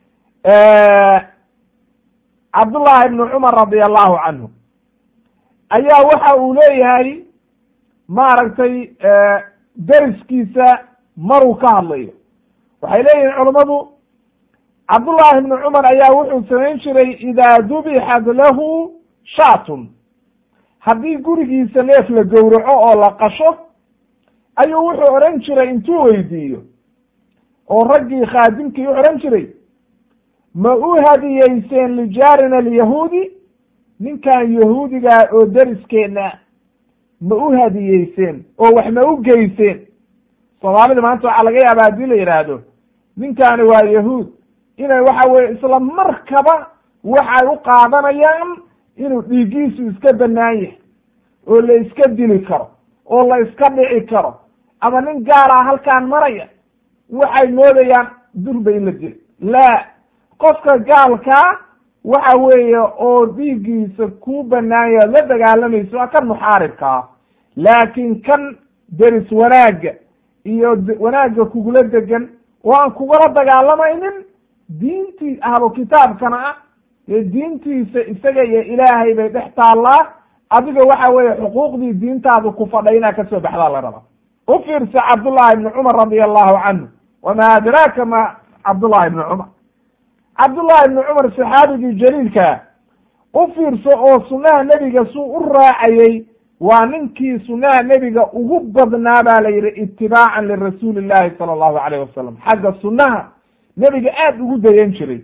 cabdullahi ibnu cumar radia allahu canhu ayaa waxa uu leeyahay maaragtay deriskiisa maruu ka hadlayo waxay leeyihin culammadu cabdullahi ibnu cumar ayaa wuxuu samayn jiray idaa dubixat lahu shaatun haddii gurigiisa neef la gowraco oo la qasho ayuu wuxuu odhan jiray intuu weydiiyo oo raggii khaadimkii u odhan jiray ma u hadiyeyseen lijaarina alyahuudi ninkan yahuudigaa oo deriskeenna ma u hadiyeyseen oo wax ma u geyseen soomaalida maanta waxaa laga yaaba haddii la yidhaahdo ninkaani waa yahuud inay waxa weye isla markaba waxay u qaadanayaan inuu dhiiggiisu iska bannaan yahay oo la iska dili karo oo la iska dhici karo ama nin gaara halkaan maraya waxay moodayaan durba in la dilo laa qofka gaalkaa waxa weeye oo dhiiggiisa kuu bannaan yahay la dagaalamayso waa kan muxaaribkaa laakiin kan deris wanaagga iyo wanaagga kugula degan oo aan kugula dagaalamaynin diintii ahlu kitaabkana ah ee diintiisa isaga iyo ilaahay bay dhex taallaa adiga waxa weeye xuquuqdii diintaadu ku fadhay inaad kasoo baxdaa la rabaa u fiirsa cabdullahi ibni cumar radia allahu canhu wamaa adraaka ma cabdullahi ibni cumar cabdullahi ibni cumar saxaabigii jaliilkaa u fiirso oo sunnaha nebiga suu u raacayey waa ninkii sunnaha nebiga ugu badnaa baa la yidhi itibaacan lirasuuli llahi sala allahu alayh wasalam xagga sunnaha nebiga aada ugu dayan jiray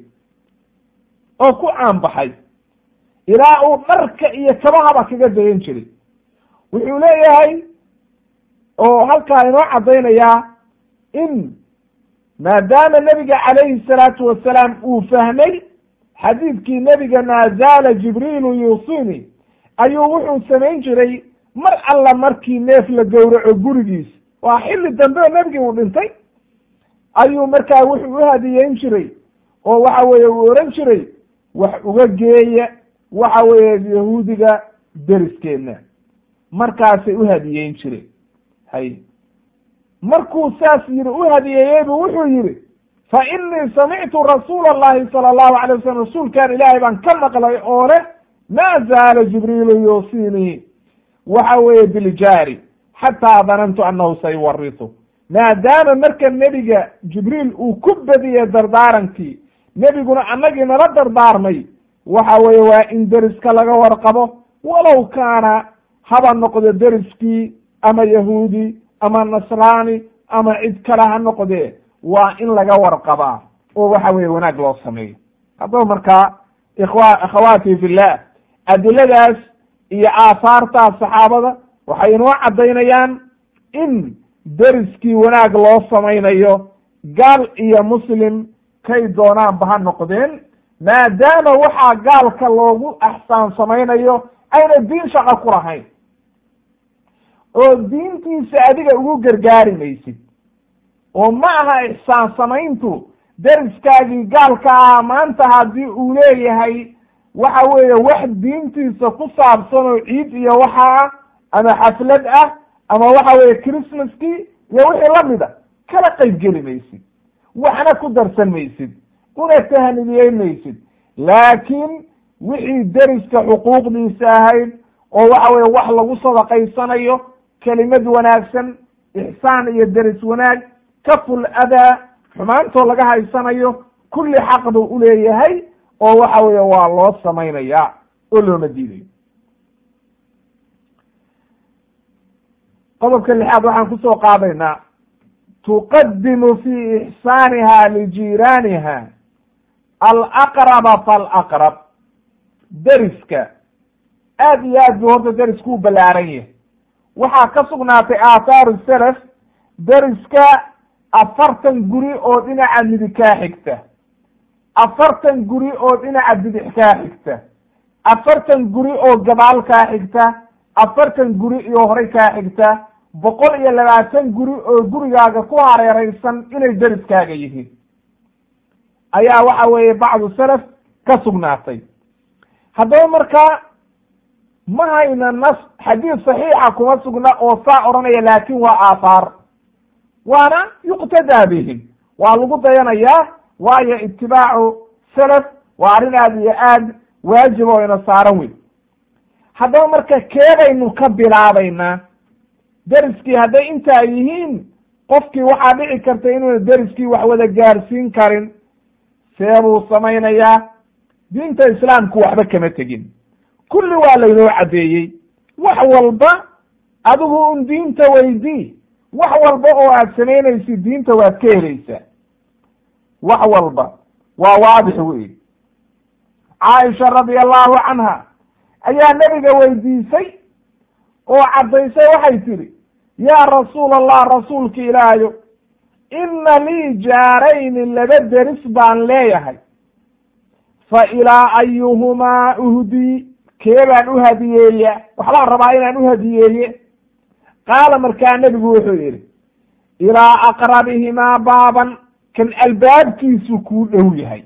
oo ku caanbaxay ilaa uu dharka iyo kabahaba kaga dayan jiray wuxuu leeyahay oo halkaa inoo caddaynayaa in maadaama nebiga calayhi salaatu wasalaam uu fahmay xadiidkii nebiga maa zaala jibriilu yuusini ayuu wuxuu samayn jiray mar alla markii neef la gowraco gurigiis waa xilli dambe oo nebigii uu dhintay ayuu markaa wuxuu u hadiyeyn jiray oo waxa weeye uu ohan jiray wax uga geeya waxa weeye yahuudiga deriskeedna markaasay u hadiyeyn jireen hay markuu saas yidhi u hadiyeeyey buu wuxuu yidhi fa inii samictu rasuula allahi sala allahu alay wasalam rasuulkan ilaahay baan ka maqlay oo leh maa zaala jibriilu yuusinii waxa weeye biljaari xataa danantu annahu sayuwaritu maadaama marka nebiga jibriil uu ku badiyey dardaarankii nebiguna annagii nala dardaarmay waxa weeye waa in deriska laga warqabo walow kaana haba noqdo deriskii ama yahuudi ama nasraani ama cid kale ha noqdee waa in laga warqabaa oo waxa weeye wanaag loo sameeyo haddaba markaa ikhwa akhawaati fillah adiladaas iyo aahaartaas saxaabada waxay inoo caddaynayaan in deriskii wanaag loo samaynayo gaal iyo muslim kay doonaanba ha noqdeen maadaama waxaa gaalka loogu axsaan samaynayo ayna diin shaqo ku lahayn oo diintiisa adiga ugu gargaari maysid oo ma aha ixsaan samayntu deriskaagii gaalka ah maanta haddii uu leeyahay waxa weeye wax diintiisa ku saabsan oo ciid iyo waxa ah ama xaflad ah ama waxa weeye christmaskii iyo wixii lamida kala qayb geli maysid waxna ku darsan maysid una tahnidiyeyn maysid laakiin wixii deriska xuquuqdiisa ahayd oo waxa weye wax lagu sadaqaysanayo kelimad wanaagsan ixsaan iyo deris wanaag kaful adaa xumaantoo laga haysanayo kulli xaq buu uleeyahay oo waxa weeye waa loo samaynaya oo looma diidayo qodobka lixaad waxaan kusoo qaadaynaa tuqadimu fi ixsaaniha lijiiraaniha alaqraba falaqrab deriska aad iyo aad buu horta derisku u ballaaran yahay waxaa ka sugnaatay aahaaru salaf deriska afartan guri oo dhinaca midig kaa xigta afartan guri oo dhinaca bidix kaa xigta afartan guri oo gabaal kaa xigta afartan guri iyo horey kaa xigta boqol iyo labaatan guri oo gurigaaga ku hareeraysan inay deriskaaga yihiin ayaa waxa weeye bacdu salaf ka sugnaatay haddaba markaa ma hayna nas xadiis saxiixa kuma sugna oo saa odhanaya laakin waa aathaar waana yuqtadaa bihim waa lagu dayanayaa waayo itibaacu salaf waa arrin aad iyo aad waajib oo ina saaran weyn haddaba marka keebaynu ka bilaabaynaa deriskii hadday intaa yihiin qofkii waxaa dhici karta inuuna deriskii wax wada gaarsiin karin see buu samaynayaa diinta islaamku waxba kama tegin kulli waa laynoo caddeeyey wax walba adigu un diinta weydii wax walba oo aad samaynaysid diinta waad ka helaysaa wax walba waa waadix wey caaisha radia allahu canha ayaa nebiga weydiisay oo caddaysay waxay tidhi yaa rasuul allah rasuulka ilaahayo inna lii jaarayni laba deris baan leeyahay fa ilaa ayuhumaa uhdii kee baan u hadiyeeya waxbaan rabaa inaan u hadiyeeye qaala markaa nebigu wuxuu yidhi ilaa aqrabihimaa baaban kan albaabkiisu kuu dhow yahay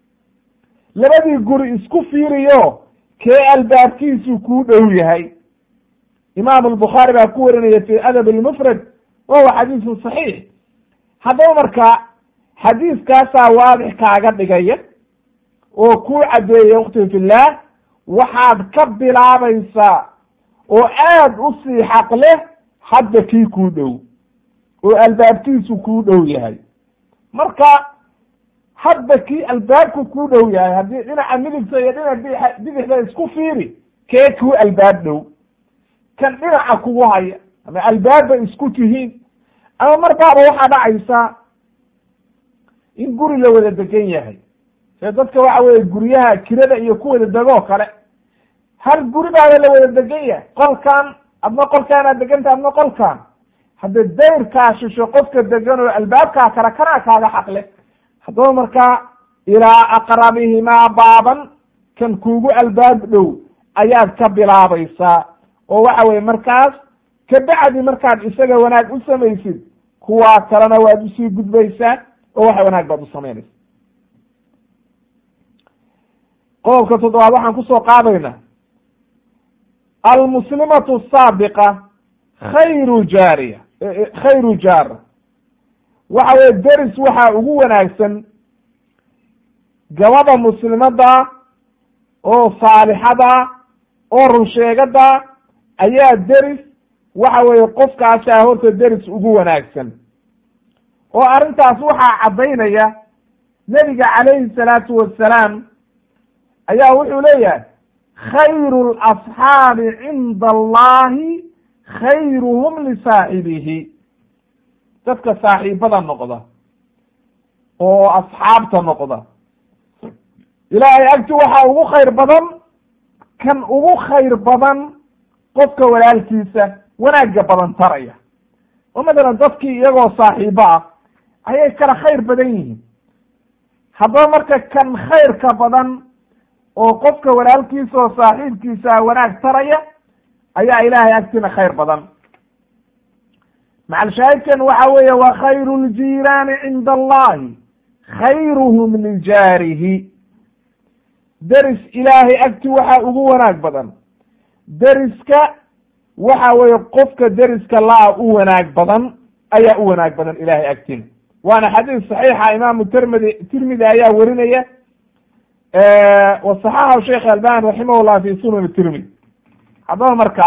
labadii guri isku fiiriyo kee albaabkiisu kuu dhow yahay imaam albukhaari baa ku warinaya fi adab almufrad wa huwa xadiisun saxiix haddaba marka xadiiskaasaa waadix kaaga dhigaya oo kuu caddeeya ukhti fillaah waxaad ka bilaabaysaa oo aad u sii xaq leh hadda kii kuu dhow oo albaabkiisu kuu dhow yahay marka hadda kii albaabku kuu dhow yahay haddii dhinaca midigta iyo dhinaca bidixda isku fiiri kee kuu albaab dhow kan dhinaca kugu haya ama albaabba isku tihiin ama markaaba waxaa dhacaysa in guri la wada degan yahay see dadka waxa weye guryaha kirada iyo ku wada degoo kale hal guri baaba la wada degan yahay qolkan adna qolkaanaad deganta adna qolkan hadda dayrkaa shisho qofka degan oo albaabkaa kale kanaa kaaga xaqle haddaba markaa ilaa aqrabihimaa baaban kan kuugu albaab dhow ayaad ka bilaabaysaa oo waxa weye markaas kabacdi markaad isaga wanaag u samaysid kuwaa kalena waad usii gudbaysaa oo waxa wanaag baad u samaynaysa qodobka toddobaad waxaan kusoo qaadaynaa almuslimatu asaabiqa khayru jaariya khayru jaara waxa weye deris waxaa ugu wanaagsan gabadha muslimada oo saalixada oo runsheegada ayaa deris waxa weeye qofkaasaa horta deris ugu wanaagsan oo arrintaas waxaa caddaynaya nebiga calayhi salaatu wassalaam ayaa wuxuu leeyahay khayru lasxaabi cinda allahi khayruhum lisaaxibihi dadka saaxiibada noqda oo asxaabta noqda ilaahay agti waxaa ugu khayr badan kan ugu khayr badan qofka walaalkiisa wanaagga badan taraya oo matalan dadkii iyagoo saaxiibo ah ayay kala khayr badan yihiin haddaba marka kan khayrka badan oo qofka walaalkiisa oo saaxiibkiisa wanaag taraya ayaa ilaahay agtina khayr badan macalshaahidkan waxa weeye wa khayru ljiiraani cinda allahi khayruhum lijaarihi deris ilaahay agti waxaa ugu wanaag badan deriska waxa weeye qofka deriska la-a u wanaag badan ayaa u wanaag badan ilahay agtina waana xadiis saxiixa imaamu tirmidi tirmidi ayaa werinaya wasaxaxahu sheekh albani raximah llah fi sunan tirmidi haddaba marka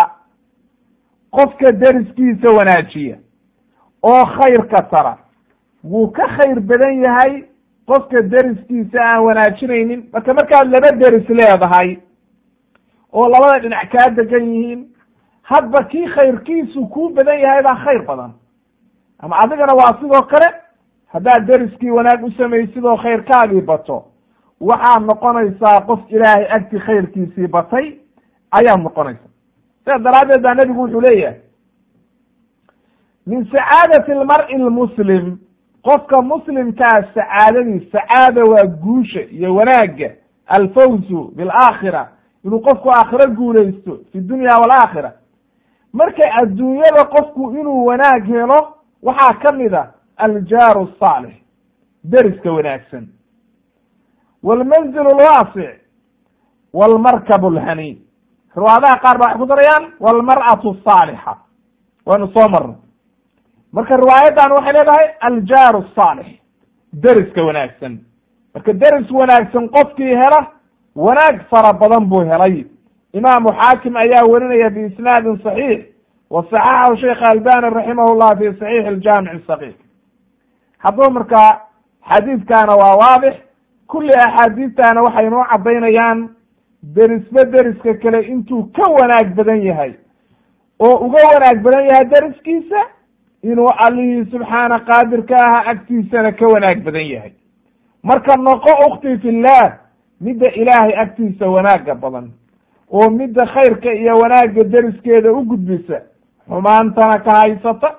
qofka deriskiisa wanaajiya oo khayrka tara wuu ka khayr badan yahay qofka deriskiisa aan wanaajinaynin marka markaad laba deris leedahay oo labada dhinac kaa degan yihiin hadba kii khayrkiisu kuu badan yahay baa khayr badan ama adigana waa sidoo kale haddaad deriskii wanaag u samaysid oo khayrkaagii bato waxaad noqonaysaa qof ilaahay agti khayrkiisii batay ayaad noqonaysaa sidaas daraaddeed baa nebigu wuxuu leeyahay min sacaadati almar'i almuslim qofka muslimkaa sacaadadii sacaada waa guusha iyo wanaagga alfawzu bilaakhira inuu qofku aakhiro guulaysto fi dunya walaakhira marka adduunyada qofku inuu wanaag helo waxaa ka mid a aljaaru asaalix deriska wanaagsan waalmanzil alwaasic waalmarkab alhaniy riwaadaha qaar ba waxay ku darayaan waalmar'atu asaalixa waynu soo marnay marka riwaayadan waxay leedahay aljaaru asaalix deriska wanaagsan marka deris wanaagsan qofkii hela wanaag fara badan buu helay imaamu xaakim ayaa werinaya biisnaadin saxiix wa saxaxahu sheikh albani raximah llah fi saxiix aljaamic saqiir haddaba markaa xadiidkaana waa waadix kulli axaadiistana waxay inoo caddaynayaan derisba deriska kale intuu ka wanaag badan yahay oo uga wanaag badan yahay deriskiisa inuu allihii subxaana qaadirka aha agtiisana ka wanaag badan yahay marka noqo ukti fillaah midda ilaahay agtiisa wanaagga badan oo midda khayrka iyo wanaagga deriskeeda u gudbisa xumaantana ka haysata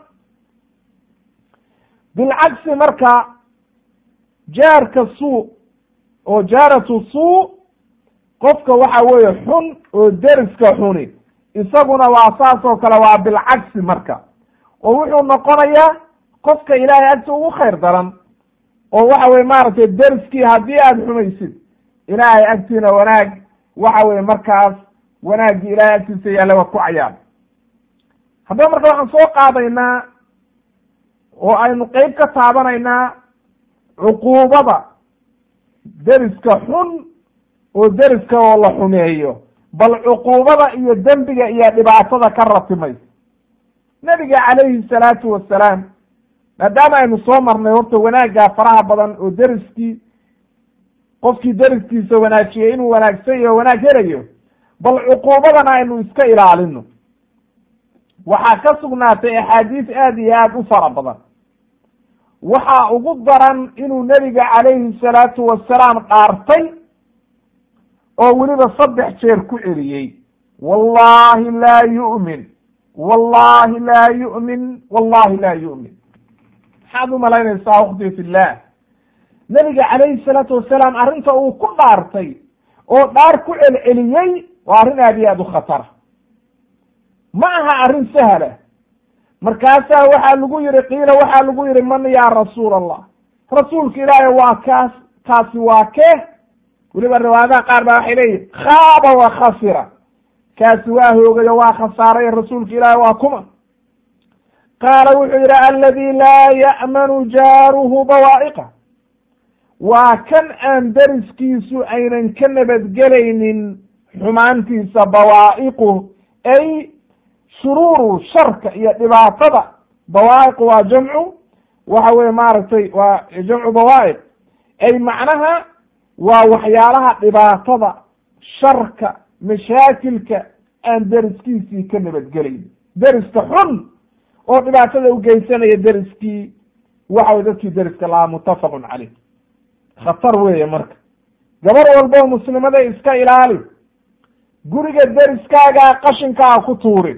bilcagsi marka jaarka suu oo jaaratu suu qofka waxa weeye xun oo deriska xuni isaguna waa saas oo kale waa bilcagsi marka oo wuxuu noqonayaa qofka ilaahay agta ugu khayr daran oo waxa weye maaragtay deriskii haddii aada xumaysid ilaahay agtiina wanaag waxa weye markaas wanaaggii ilaahay agtiisa yaalla waa ku cayaar haddaba marka waxaan soo qaadaynaa oo aynu qeyb ka taabanaynaa cuquubada deriska xun oo deriska oo la xumeeyo bal cuquubada iyo dembiga iyo dhibaatada ka ratimaysa nebiga calayhi salaatu wasalaam maadaama aynu soo marnay horta wanaaggaa faraha badan oo deriskii qofkii deriskiisa wanaajiyey inuu wanaagsan iyo wanaag helayo bal cuquubadana aynu iska ilaalino waxaa ka sugnaatay axaadiis aad iyo aad u fara badan waxaa ugu daran inuu nebiga calayhi salaatu wasalaam dhaartay oo weliba saddex jeer ku celiyey wallahi laa yu'min wallahi laa yu'min wallahi laa yu'min maxaad u malaynaysaa ukhti fillah nebiga calayhi salaatu wasalaam arrinta uu ku dhaartay oo dhaar ku celceliyey waa arrin aad iyo aad u khatara ma aha arrin sahla markaasaa waxaa lagu yihi qiila waxaa lagu yihi man yaa rasuul allah rasuulka ilaahay waa kaas kaasi waa kee weliba riwaayadaha qaar baa waxay leeyihin khaaba wa khasira kaasi waa hoogayo waa khasaaray rasuulka ilaahay waa kuma qaala wuxuu yihi aladi laa ya'manu jaaruhu bawaa'iqa waa kan aan deriskiisu aynan ka nabadgelaynin xumaantiisa bawaa'iqu ay shuruuru sharka iyo dhibaatada bawaa'iqu waa jamcu waxa weye maaragtay waa jamcu bawaa'iq ay macnaha waa waxyaalaha dhibaatada sharka mashaakilka aan deriskiisii ka nabadgelayn deriska xun oo dhibaatada u geysanaya deriskii waxa way dadkii deriska lahaa muttafaqun caleyh khatar weeye marka gabar walboo muslimada iska ilaali guriga deriskaagaa qashinkaa ku tuurin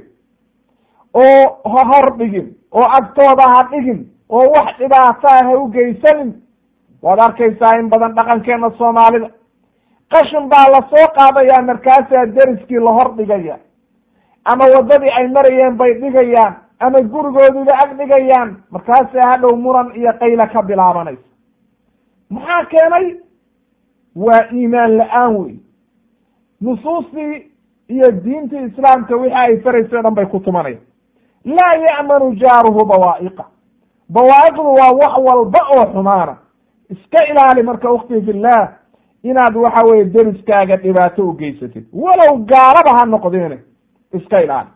oo ha hor dhigin oo agtooda ha dhigin oo wax dhibaataa ha u geysanin waad arkaysaa in badan dhaqankeena soomaalida qashin baa lasoo qaadayaa markaasaa deriskii la hor dhigaya ama waddadii ay marayeen bay dhigayaan ama gurigoodiiba ag dhigayaan markaasaa hadhow muran iyo qayla ka bilaabanaysa maxaa keenay waa iimaan la-aan wey nusuustii iyo diintii islaamka wixii ay faraysay o dhan bay ku tumanayaan laa ya'manu jaaruhu bawaa'iqa bawaa'iqdu waa wax walba oo xumaana iska ilaali marka ukhti fillah inaad waxa weye deriskaaga dhibaato u geysatid walow gaalaba ha noqdeene iska ilaali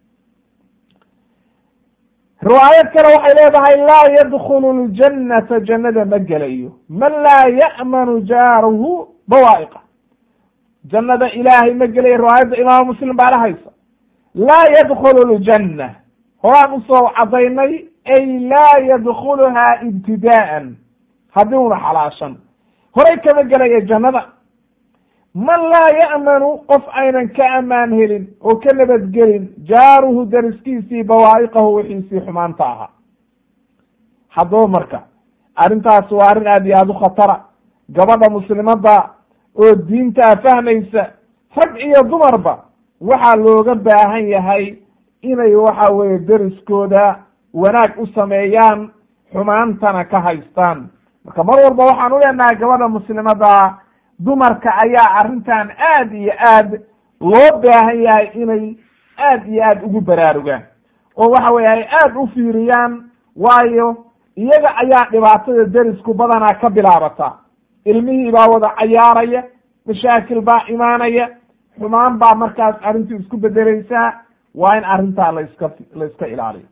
riwaayad kale waxay leedahay laa yadkhulu ljannata jannada ma gelayo man laa ya'manu jaaruhu bawaa'iqa jannada ilaahay ma gelayo riwaayadda imaamu muslim baa la haysa laa yadkhulu ljanna horaan usoo cadaynay ay laa yadkhuluhaa ibtidaa'an haddii una xalaashan horay kama gelaya jannada man laa ya'manu qof aynan ka amaan helin oo ka nabadgelin jaaruhu deriskiisii bawaa'iqahu wixiisii xumaanta ahaa haddaba marka arrintaas waa arrin aad iyo aada u khatara gabadha muslimadda oo diintaa fahmaysa rag iyo dumarba waxaa looga baahan yahay inay waxa weeye deriskooda wanaag u sameeyaan xumaantana ka haystaan marka mar walba waxaan u leenahay gabadha muslimadda dumarka ayaa arrintan aad iyo aad loo baahan yahay inay aad iyo aad ugu baraarugaan oo waxa weye ay aad u fiiriyaan waayo iyaga ayaa dhibaatada derisku badanaa ka bilaabata ilmihii baa wada cayaaraya mashaakil baa imaanaya xumaan baa markaas arrintu isku bedeleysaa waa in arrintaa laiska la iska ilaaliyo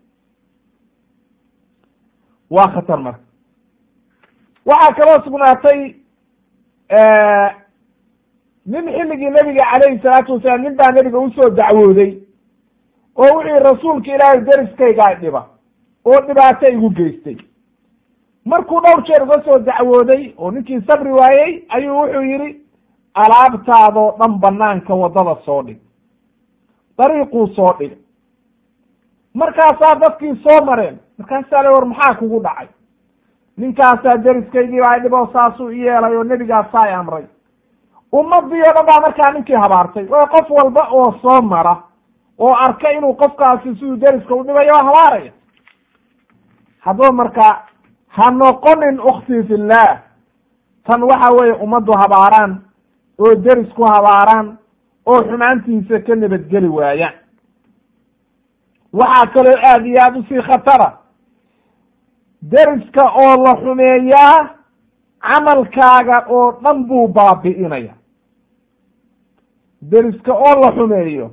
waa khatar marka waxaa kaloo sugnaatay nin xilligii nebiga calayhi salaatu wasalaam nin baa nebiga usoo dacwooday oo wuxuu yihi rasuulka ilaahay deriskaygaa dhiba oo dhibaato igu geystay markuu dhowr jeer uga soo dacwooday oo ninkii sabri waayey ayuu wuxuu yidhi alaabtaadoo dhan banaanka waddada soo dhig dariiquu soo dhig markaasaa dadkii soo mareen markaasaa le war maxaa kugu dhacay ninkaasaa deriskaygii baa dhiboo saasuu i yeelay oo nebigaasaa i amray ummadii o dhan baa markaa ninkii habaartay oo qof walba oo soo mara oo arka inuu qofkaasi siduu deriska u dhibayo waa habaaraya haddaba marka ha noqonin uktii fillaah tan waxa weeye ummaddu habaaraan oo derisku habaaraan oo xumaantiisa ka nabadgeli waayaan waxaa kaloo aada iyo aada usii khatara deriska oo la xumeeyaa camalkaaga oo dhan buu baabi'inaya deriska oo la xumeeyo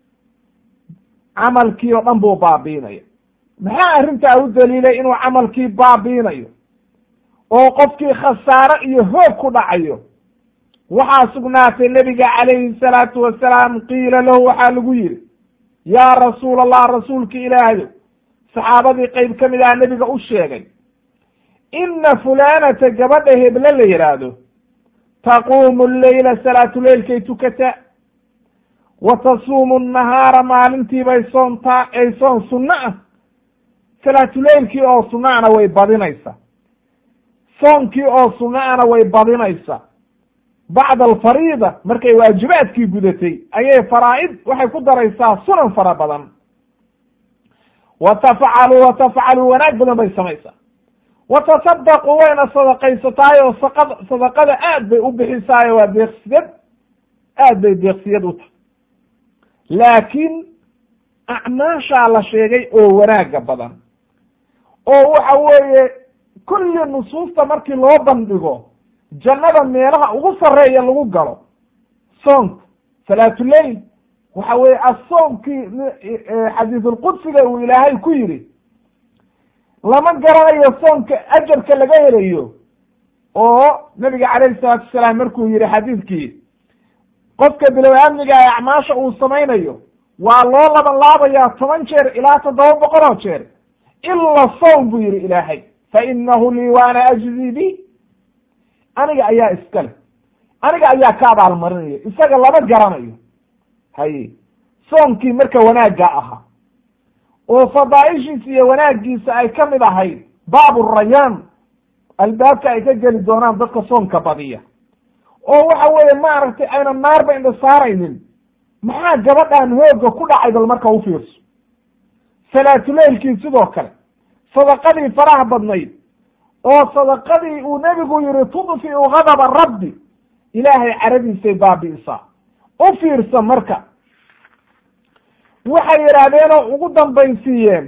camalkii oo dhan buu baabi'inaya maxaa arrintaa u daliilay inuu camalkii baabi'inayo oo qofkii khasaare iyo hoog ku dhacayo waxaa sugnaatay nebiga calayhi salaatu wasalaam qiila lahu waxaa lagu yidhi yaa rasuul allah rasuulka ilaahayo saxaabadii qeyb ka mid aha nebiga u sheegay inna fulanata gabadha heble la yidhaahdo taquumu leyla salaatuleylkay tukataa wa tasuumu nahaara maalintiibay soontaa ay soon sunno ah salaatuleylkii oo sunnaana way badinaysaa soonkii oo sunnaana way badinaysaa bacda alfariida markay waajibaadkii gudatay ayay faraa-id waxay ku daraysaa sunan fara badan wa tafcalu wa tafcalu wanaag badan bay samaysaa wa tasadaqu wayna sadaqaysataay oo saqad sadaqada aad bay u bixisaayo waa deeqsiyad aad bay deeqsiyad u tahay laakiin acmaashaa la sheegay oo wanaaga badan oo waxa weeye kulli nusuusta markii loo bandhigo jannada meelaha ugu sarreeya lagu galo soonka salaatuleyl waxa weye asoonkii xadiisulqudsiga uu ilaahay ku yidhi lama garanayo soonka ajarka laga helayo oo nabiga calayhi salaatu wasalaam markuu yihi xadiidkii qofka bilow amniga ee acmaasha uu samaynayo waa loo laban laabayaa toban jeer ilaa toddoba boqol oo jeer ila sown buu yihi ilaahay fa inahu lii waana ajzii bi aniga ayaa iska leh aniga ayaa ka abaalmarinaya isaga lama garanayo haye soonkii marka wanaagga ahaa oo fadaaishiisa iyo wanaagiisa ay ka mid ahayd baabu rayaan albaabka ay ka geli doonaan dadka soonka badiya oo waxa weeye maaragtay aynan naarba indha saaraynin maxaa gabadhan hooga ku dhacay bal marka u fiirso salaatuleylkii sidoo kale sadaqadii faraha badnayd oo sadaqadii uu nebigu yihi tudfiu gadaba rabbi ilaahay caradiisay baabi'isaa u fiirsa marka waxay yidhaahdeenoo ugu dambaysiiyeen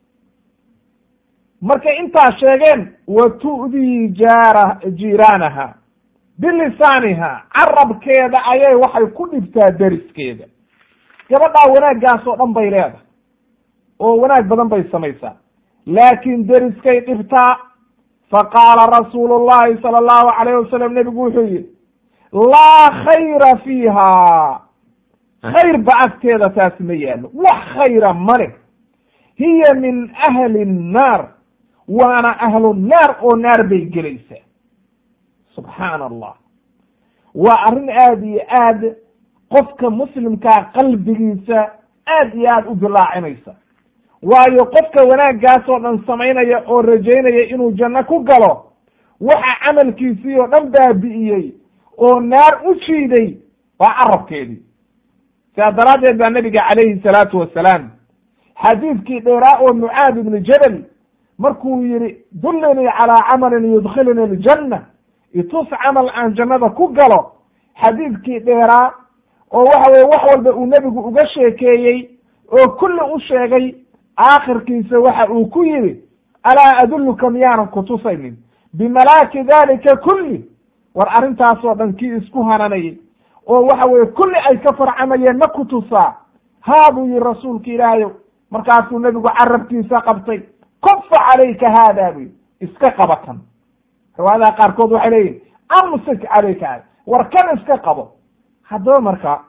markay intaa sheegeen wa tu'dii jaara jiiraanaha bilisaaniha carabkeeda ayay waxay ku dhibtaa deriskeeda gabadhaa wanaaggaas oo dhan bay leedahay oo wanaag badan bay samaysaa laakiin deriskay dhibtaa faqaala rasuulu llahi sala allahu calayh wasalam nebigu wuxuu yihi laa khayra fiiha khayr ba agteeda taasi ma yaallo wax khayra ma leh hiya min ahli nnaar waana ahlu naar oo naar bay gelaysaa subxaana allah waa arrin aada iyo aad qofka muslimkaa qalbigiisa aad iyo aad u dilaacinaysa waayo qofka wanaaggaas oo dhan samaynaya oo rajaynaya inuu janno ku galo waxa camalkiisii oo dhan baabi'iyey oo naar u jiiday waa carabkeedii sidaa daraaddeed baa nabiga calayhi salaatu wasalaam xadiidkii dheeraa oo mucaad ibni jabal markuu yihi dullinii calaa camalin yudkhiluni aljanna itus camal aan jannada ku galo xadiidkii dheeraa oo waxa weye wax walba uu nebigu uga sheekeeyey oo kulli u sheegay aakhirkiisa waxa uu ku yidhi alaa adulluka miyaanan kutusaynin bimalaaki dalika kulli war arrintaasoo dhan kii isku hananayay oo waxa weye kulli ay ka farcamayeen ma ku tusaa haa buu yihi rasuulka ilaahayow markaasuu nebigu carabkiisa qabtay kufa calayka haada buu yidhi iska qabatan riwaayadaha qaarkood waxay leeyihin amsik calayka haada war kan iska qabo haddaba marka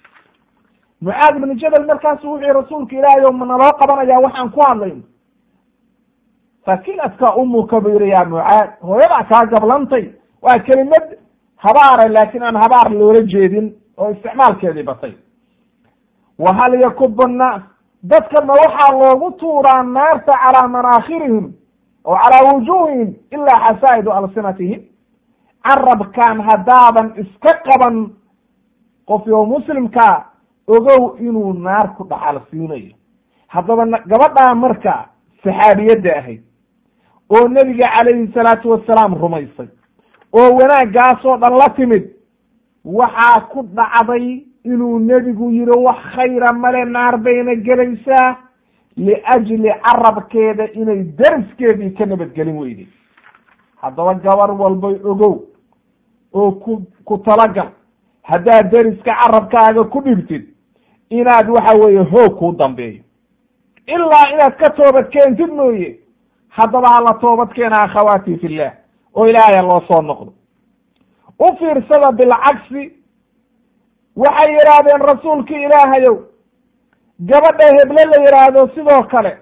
mucaad ibnu jabal markaasu wuxuu yihi rasuulka ilaahay o manaloo qabanayaa waxaan ku hadlayno sakiladka umuka buu yihi yaa mucaad hooyadaa kaa gablantay waa kelimad habaara laakiin aan habaar loola jeedin oo isticmaalkeedii batay wa hal yakubu nnaas dadka ma waxaa loogu tuuraa naarta calaa manaakhirihim oo calaa wujuuhihim ilaa xasaa'idu alsinatihim carabkan haddaadan iska qaban qofyo muslimkaa ogow inuu naar ku dhaxal siinayo haddaba gabadhaa marka saxaabiyadda ahayd oo nebiga calayhi salaatu wasalaam rumaysay oo wanaaggaasoo dhan la timid waxaa ku dhacday inuu nebigu yihi wax khayra male naar bayna gelaysaa liajli carabkeeda inay deriskeedii ka nabadgelin weyday haddaba gabar walbay ogow oo ku ku talagal haddaad deriska carabkaaga ku dhigtid inaad waxa weeye hoog kuu dambeeyo ilaa inaad ka toobad keentid mooye haddaba hala toobad keena akhawaati fillah oo ilaahaya loo soo noqdo u fiirsada bilcagsi waxay yidhaahdeen rasuulkii ilaahayow gabadha heble la yidhaahdo sidoo kale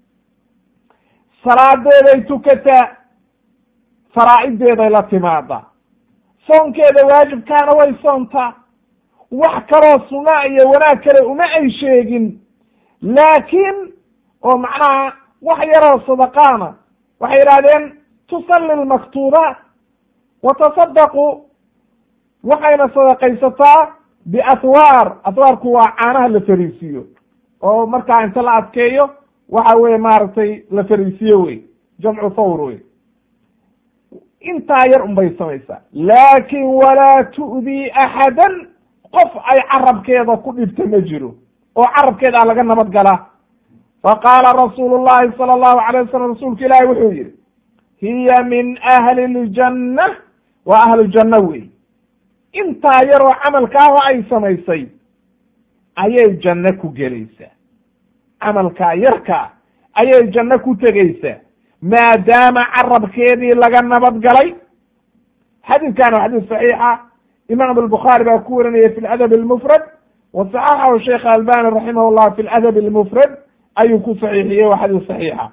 salaadeeday tukataa faraa'ideeday la timaadaa soonkeeda waajibkaana way soontaa wax kaloo sunaa iyo wanaag kale uma ay sheegin laakiin oo macnaha wax yaroo sadaqaana waxay yidhahdeen tusalli lmaktuubaat wa tasadaqu waxayna sadaqaysataa biathwaar athwaarku waa caanaha la fariisiiyo oo markaa inta la adkeeyo waxa weye maaragtay la fariisiyo wey jamcu thawr wey intaa yar un bay samaysaa laakin walaa tu'dii axadan qof ay carabkeeda ku dhibta ma jiro oo carabkeeda laga nabad galaa faqaala rasuulu llahi sala allahu alayh wasalam rasuulka ilaahi wuxuu yihi hiya min ahli ljanna waa ahlujanna wey intaa yaroo camalkaaho ay samaysay ayay janno ku gelaysaa camalkaa yarkaa ayay janno ku tegaysaa maadaama carabkeedii laga nabad galay xadiidkan waa xadiis saxiixa imaam albukhaari baa ku warinaya fi ladab almufrad wa saxaxahu sheekh albani raximah llah fi ladab almufrad ayuu ku saxiixiyey waa xadiis saxiixa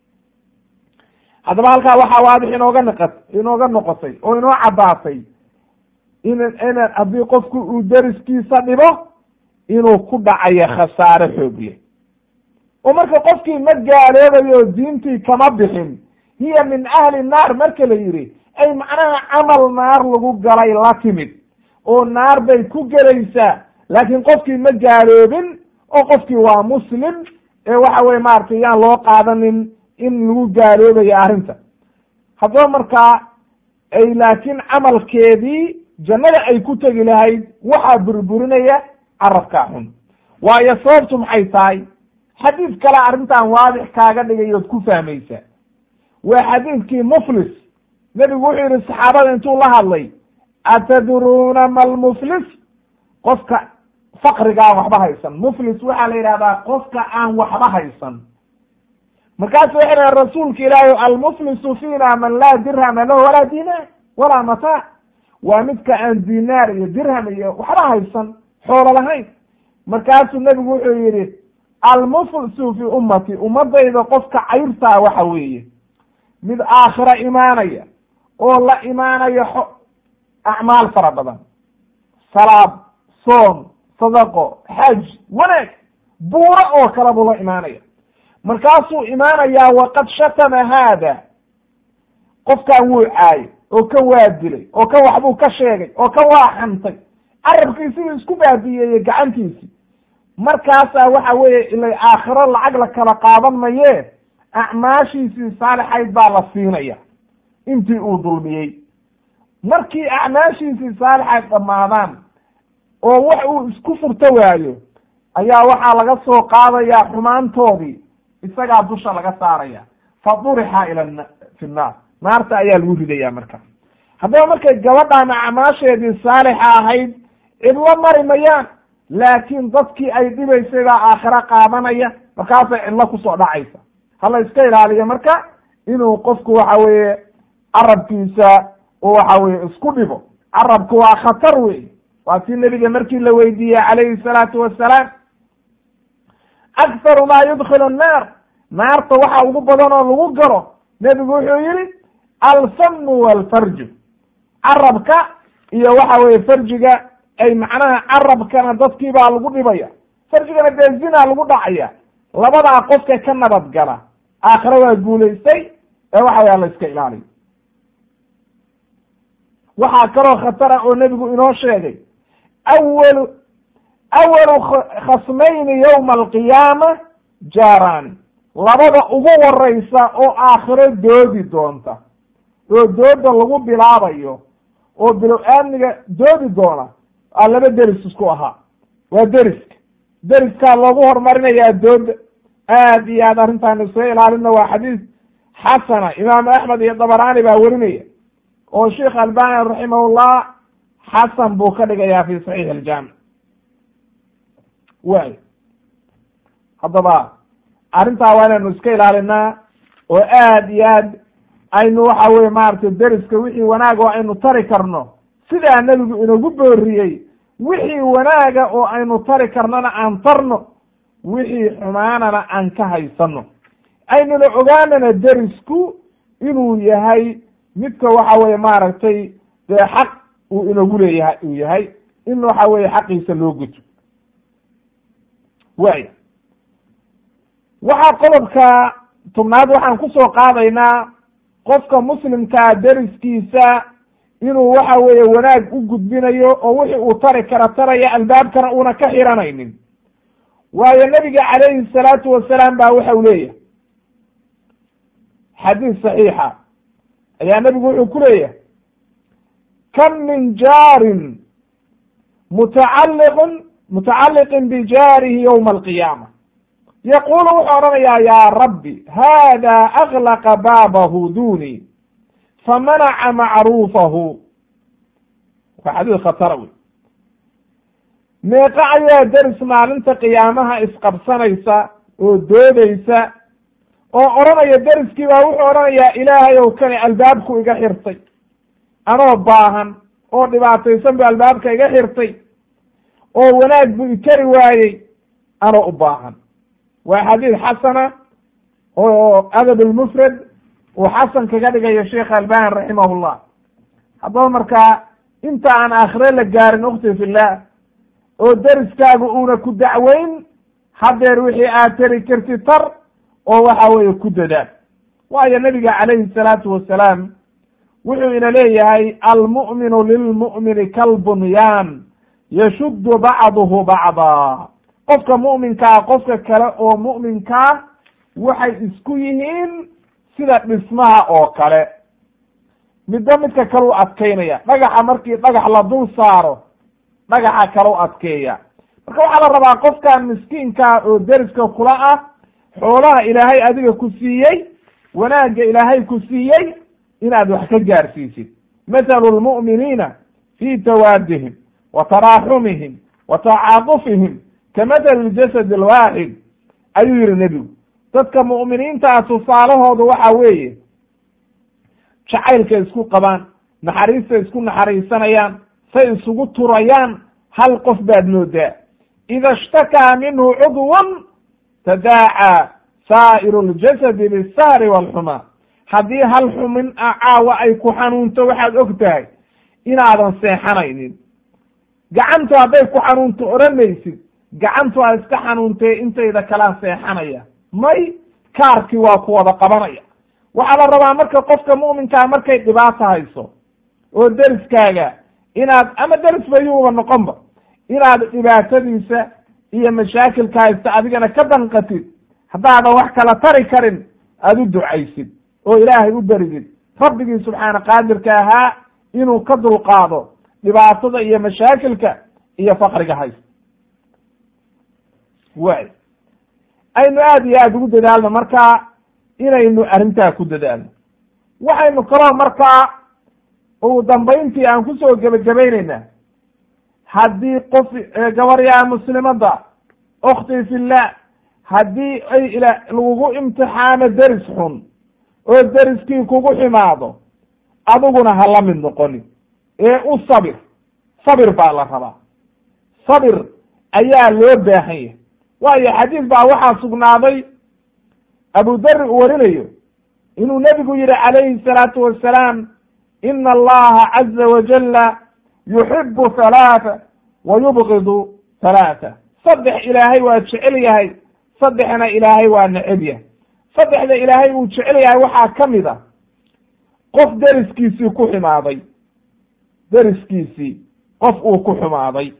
haddaba halkaa waxaa waadix inooga naqat inooga noqotay oo inoo caddaatay in in haddii qofku uu deriskiisa dhibo inuu ku dhacayo khasaare xoog leh oo marka qofkii ma gaaloobayo diintii kama bixin hiya min ahli naar marka la yidhi ay macnaha camal naar lagu galay la timid oo naar bay ku gelaysaa laakiin qofkii ma gaaloobin oo qofkii waa muslim ee waxa weye maaragtay yaan loo qaadanin in lagu gaaloobayo arrinta haddaba markaa ay laakiin camalkeedii jannada ay ku tegi lahayd waxaa burburinaya carabkaa xun waayo sababtu maxay tahay xadiid kale arrintan waadix kaaga dhigay ood ku fahmaysaa waa xadiidkii muflis nebigu wuxuu yihi saxaabada intuu la hadlay atadruuna ma lmuflis qofka fakriga aan waxba haysan muflis waxaa la yidhahdaa qofka aan waxba haysan markaasu waxay dhahen rasuulka ilaahi almuflisu fiina man laa dirhama lahu walaa dinaar walaa mataac waa midka aan dinaar iyo dirham iyo waxba haysan xoolo lahayn markaasuu nebigu wuxuu yihi almuflisu fi ummati ummadayda qofka cayrtaa waxa weeye mid aakhira imaanaya oo la imaanaya xo acmaal fara badan salaad soom sadaqo xaj wanaag buuro oo kale buu la imaanaya markaasuu imaanayaa waqad shatama haada qofkan wuu caayay oo kan waa dilay oo kan waxbuu ka sheegay oo kan waa xantay carabkiisibuu isku baabiyeeyey gacantiisii markaasaa waxa weeye ilay aakhiro lacag la kala qaadan mayee acmaashiisii saalixayd baa la siinaya intii uu dulmiyey markii acmaashiisii saalixayd dhammaadaan oo wax uu isku furto waayo ayaa waxaa laga soo qaadayaa xumaantoodii isagaa dusha laga saaraya fa durixa ila fi nnaar naarta ayaa lagu ridaya marka haddaba markay gabadhaan acmaasheedii saalixa ahayd cidlo mari mayaan laakiin dadkii ay dhibaysay baa aakhiro qaadanaya markaasay cidlo kusoo dhacaysa hala iska ilaaliyo marka inuu qofku waxa weeye carabkiisa uu waxa weye isku dhibo carabku waa khatar wey waa tii nebiga markii la weydiiyey calayhi salaatu wasalaam akharu maa yudkilu annaar naarta waxa ugu badan oo lagu galo nebigu wuxuu yihi alfamu walfarju carabka iyo waxa weye farjiga ay macnaha carabkana dadkii baa lagu dhibaya farjigana dee zina lagu dhacaya labadaa qofka ka nabad gala aakhire waa guulaystay ee waxa waya la iska ilaaliyo waxaa kaloo khatara oo nebigu inoo sheegay awalu awalu khasmayni yowma alqiyaama jaaraani labada ugu horeysa oo aakhiro doodi doonta oo dooda lagu bilaabayo oo bilow aamniga doodi doona aa laba deris isku ahaa waa deriska deriskaa loogu horumarinayaa dooda aad iyo aad arrintaan isoo ilaalina waa xadiis xasana imaamu axmed iyo dabaraani baa werinaya oo sheikh albani raximahullah xasan buu ka dhigayaa fi saxiix aljaamic way haddaba arrintaa waa inaynu iska ilaalinaa oo aad iyo aad aynu waxa weye maaragtay deriska wixii wanaag oo aynu tari karno sidaa nebigu inagu booriyey wixii wanaaga oo aynu tari karnona aan tarno wixii xumaanana aan ka haysano aynuna ogaanana derisku inuu yahay midka waxa weye maaragtay dee xaq uu inagu leeyahay uu yahay in waxa weye xaqiisa loo guto waaya waxaa qodobka tobnaad waxaan kusoo qaadaynaa qofka muslimkaa deriskiisa inuu waxa weeye wanaag u gudbinayo oo wixii uu tari kara taraya albaabkana uuna ka xiranaynin waayo nebiga calayhi salaatu wasalaam baa waxa u leeyahay xadiis saxiixa ayaa nebigu wuxuu ku leeyahay kam min jaarin mutacalliqin mutacalliqin bijaarihi yowma alqiyaama yaqulu wuxuu odhanayaa yaa rabbi hada aklaqa baabahu duni famanaca macruufahu waa xadiis khatara wey meeqa ayaa deris maalinta qiyaamaha isqabsanaysa oo doodaysa oo odhanaya deriskii baa wuxuu odhanayaa ilaahay ow kani albaabku iga xirtay anoo baahan oo dhibaataysan bu albaabka iga xirtay oo wanaag buu ikari waayey anoo u baahan waa xadiid xasana oo adab lmufrad uu xasan kaga dhigayo sheekh albani raximahullah haddaba markaa inta aan aakhire la gaarin ukti fillah oo deriskaagu uuna ku dacweyn hadeer wixii aad tari karti tar oo waxa weeye ku dadaal waayo nabiga calayhi salaatu wasalaam wuxuu ina leeyahay almu'minu lilmu'mini kalbunyaan yashuddu bacduhu bacdaa qofka mu'minkaa qofka kale oo mu'minkaa waxay isku yihiin sida dhismaha oo kale midba midka kale u adkaynaya dhagaxa markii dhagax la dul saaro dhagaxa kale u adkeeya marka waxaa la rabaa qofkan miskiinkaa oo deriska kula ah xoolaha ilaahay adiga ku siiyey wanaagga ilaahay ku siiyey inaad wax ka gaarsiisid mathalu lmu'miniina fi tawaadihim wa taraaxumihim wa tacaadufihim ka mathali ljasad alwaaxid ayuu yihi nebigu dadka mu'miniintaa tusaalahoodu waxa weeye jacaylka isku qabaan naxariista isku naxariisanayaan say isugu turayaan hal qof baad moodaa ida ishtakaa minhu cudwan tadaacaa saa'iru ljasadi bisahri waalxumaa haddii hal xumin a caawa ay ku xanuunto waxaad og tahay inaadan seexanaynin gacantu hadday ku xanuunto odhanaysid gacantu aad iska xanuuntee intayda kalaa seexanaya may kaarkii waa ku wada qabanaya waxaa la rabaa marka qofka mu'minkaa markay dhibaato hayso oo deriskaaga inaad ama deris bayuuba noqonba inaad dhibaatadiisa iyo mashaakilka haysta adigana ka danqatid haddaadan wax kala tari karin aada u ducaysid oo ilaahay u beridid rabbigii subxaana qaadirka ahaa inuu ka dulqaado dhibaatada iyo mashaakilka iyo faqriga haysta way aynu aada iyo aada ugu dadaalno markaa inaynu arrintaa ku dadaalno waxaynu kaloo markaa ugu dambayntii aan kusoo gebagabaynaynaa haddii qof gabaryaa muslimada okti fillah haddii ay ila lagugu imtixaano deris xun oo deriskii kugu ximaado adiguna ha la mid noqonin ee u sabir sabir baa la rabaa sabir ayaa loo baahan yahay waayo xadiis baa waxaa sugnaaday abu dari uu warinayo inuu nebigu yihi calayhi salaatu wassalaam ina allaha caza wajala yuxibu halaata wa yubgidu halaata saddex ilaahay waa jecel yahay saddexna ilaahay waa neceb yahay saddexda ilaahay uu jecel yahay waxaa ka mid a qof deriskiisii ku xumaaday deriskiisii qof uu ku xumaaday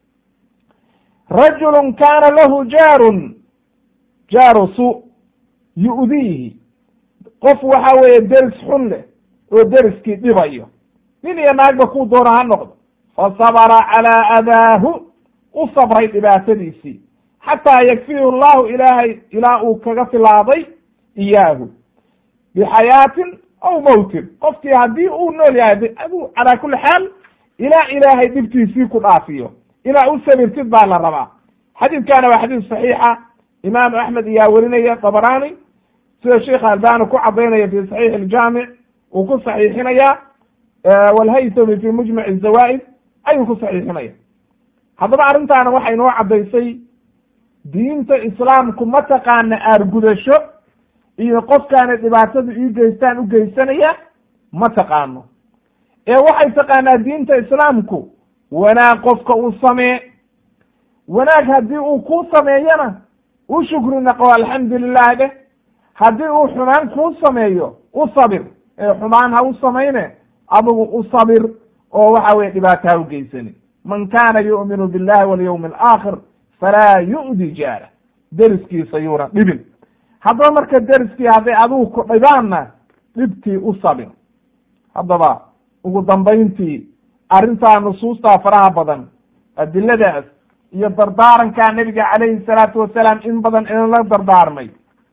rajulu kaana lahu jaarun jaaru su yu'diihi qof waxa weeye deris xun leh oo deriskii dhibayo nin iyo naagba kuu doona ha noqdo fa sabra calaa adaahu u sabray dhibaatadiisii xataa yakfihu llahu ilaahay ilaa uu kaga filaaday iyaahu bixayaatin aw mowtin qofkii haddii uu nool yahay adu calaa kuli xaal ilaa ilaahay dhibtiisii ku dhaafiyo ilaa u sabirtid baa la rabaa xadiidkana waa xadiis saxiixa imaamu axmed iyaa werinaya dabrani sida sheikh albani ku cadaynaya fi saxiix iljaamic uu ku saxiixinaya walhaythami fi mujmac zawaa'id ayuu ku saxiixinaya haddaba arrintaana waxay noo caddaysay diinta islaamku ma taqaana aargudasho iyo qofkaana dhibaatada ii geystaan u geysanaya ma taqaano ee waxay taqaanaa diinta islaamku wanaag qofka uu samee wanaag haddii uu kuu sameeyana u shukri naqo alxamdu lilah dheh haddii uu xumaan kuu sameeyo u sabir ee xumaan ha u samayne adigu u sabir oo waxa weye dhibaato ha u geysani man kana yu'minu billahi walyawmi alaakhir falaa yu'di jaara deriskiisa yuuna dhibin haddaba marka deriskii hadday adigu ku dhibaanna dhibtii u sabir haddaba ugu dambayntii arrintaa nusuustaa faraha badan adiladaas iyo dardaarankaa nebiga calayhi salaatu wasalaam in badan inala dardaarmay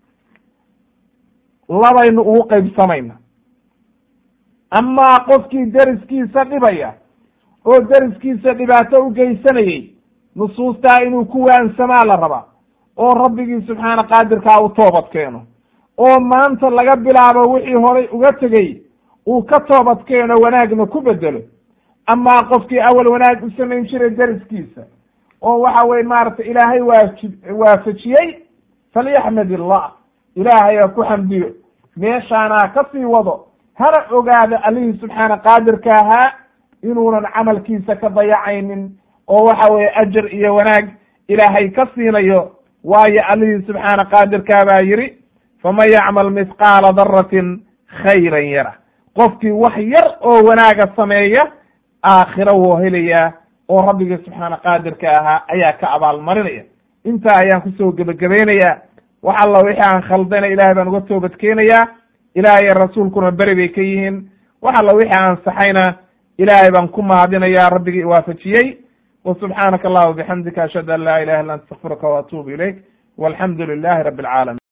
labaynu ugu qaybsamayna amaa qofkii deriskiisa dhibaya oo deriskiisa dhibaato u geysanayey nusuustaa inuu ku waansamaa la rabaa oo rabbigii subxaana qaadirkaa u toobad keeno oo maanta laga bilaabo wixii horay uga tegey uu ka toobad keeno wanaagna ku bedelo amaa qofkii awal wanaag u samayn jiray deriskiisa oo waxa weye maaragtay ilaahay waaji waafajiyey falyaxmad illah ilaahay ha ku xamdiyo meeshaana ha ka sii wado hana ogaado allihii subxaana qaadirka ahaa inuunan camalkiisa ka dayacaynin oo waxa weeye ajar iyo wanaag ilaahay ka siinayo waayo allihii subxaana qaadirkaa baa yidhi faman yacmal mithqaala daratin khayran yara qofkii wax yar oo wanaaga sameeya aakhiro wuu helayaa oo rabbigii subxaana qaadirka ahaa ayaa ka abaalmarinaya intaa ayaan kusoo gebagabaynayaa wax alla wixii aan khaldana ilahay baan uga toobad keenayaa ilaahay rasuulkuna beri bay ka yihiin wax alla wixii aan saxayna ilaahay baan ku mahadinayaa rabbigii iwaafajiyey wa subxaanaka allahuma bixamdika ashhadu an laa ilaha illa anta astakfiruka wa atuubu ilayk walxamdu lilahi rabi alcaalamiin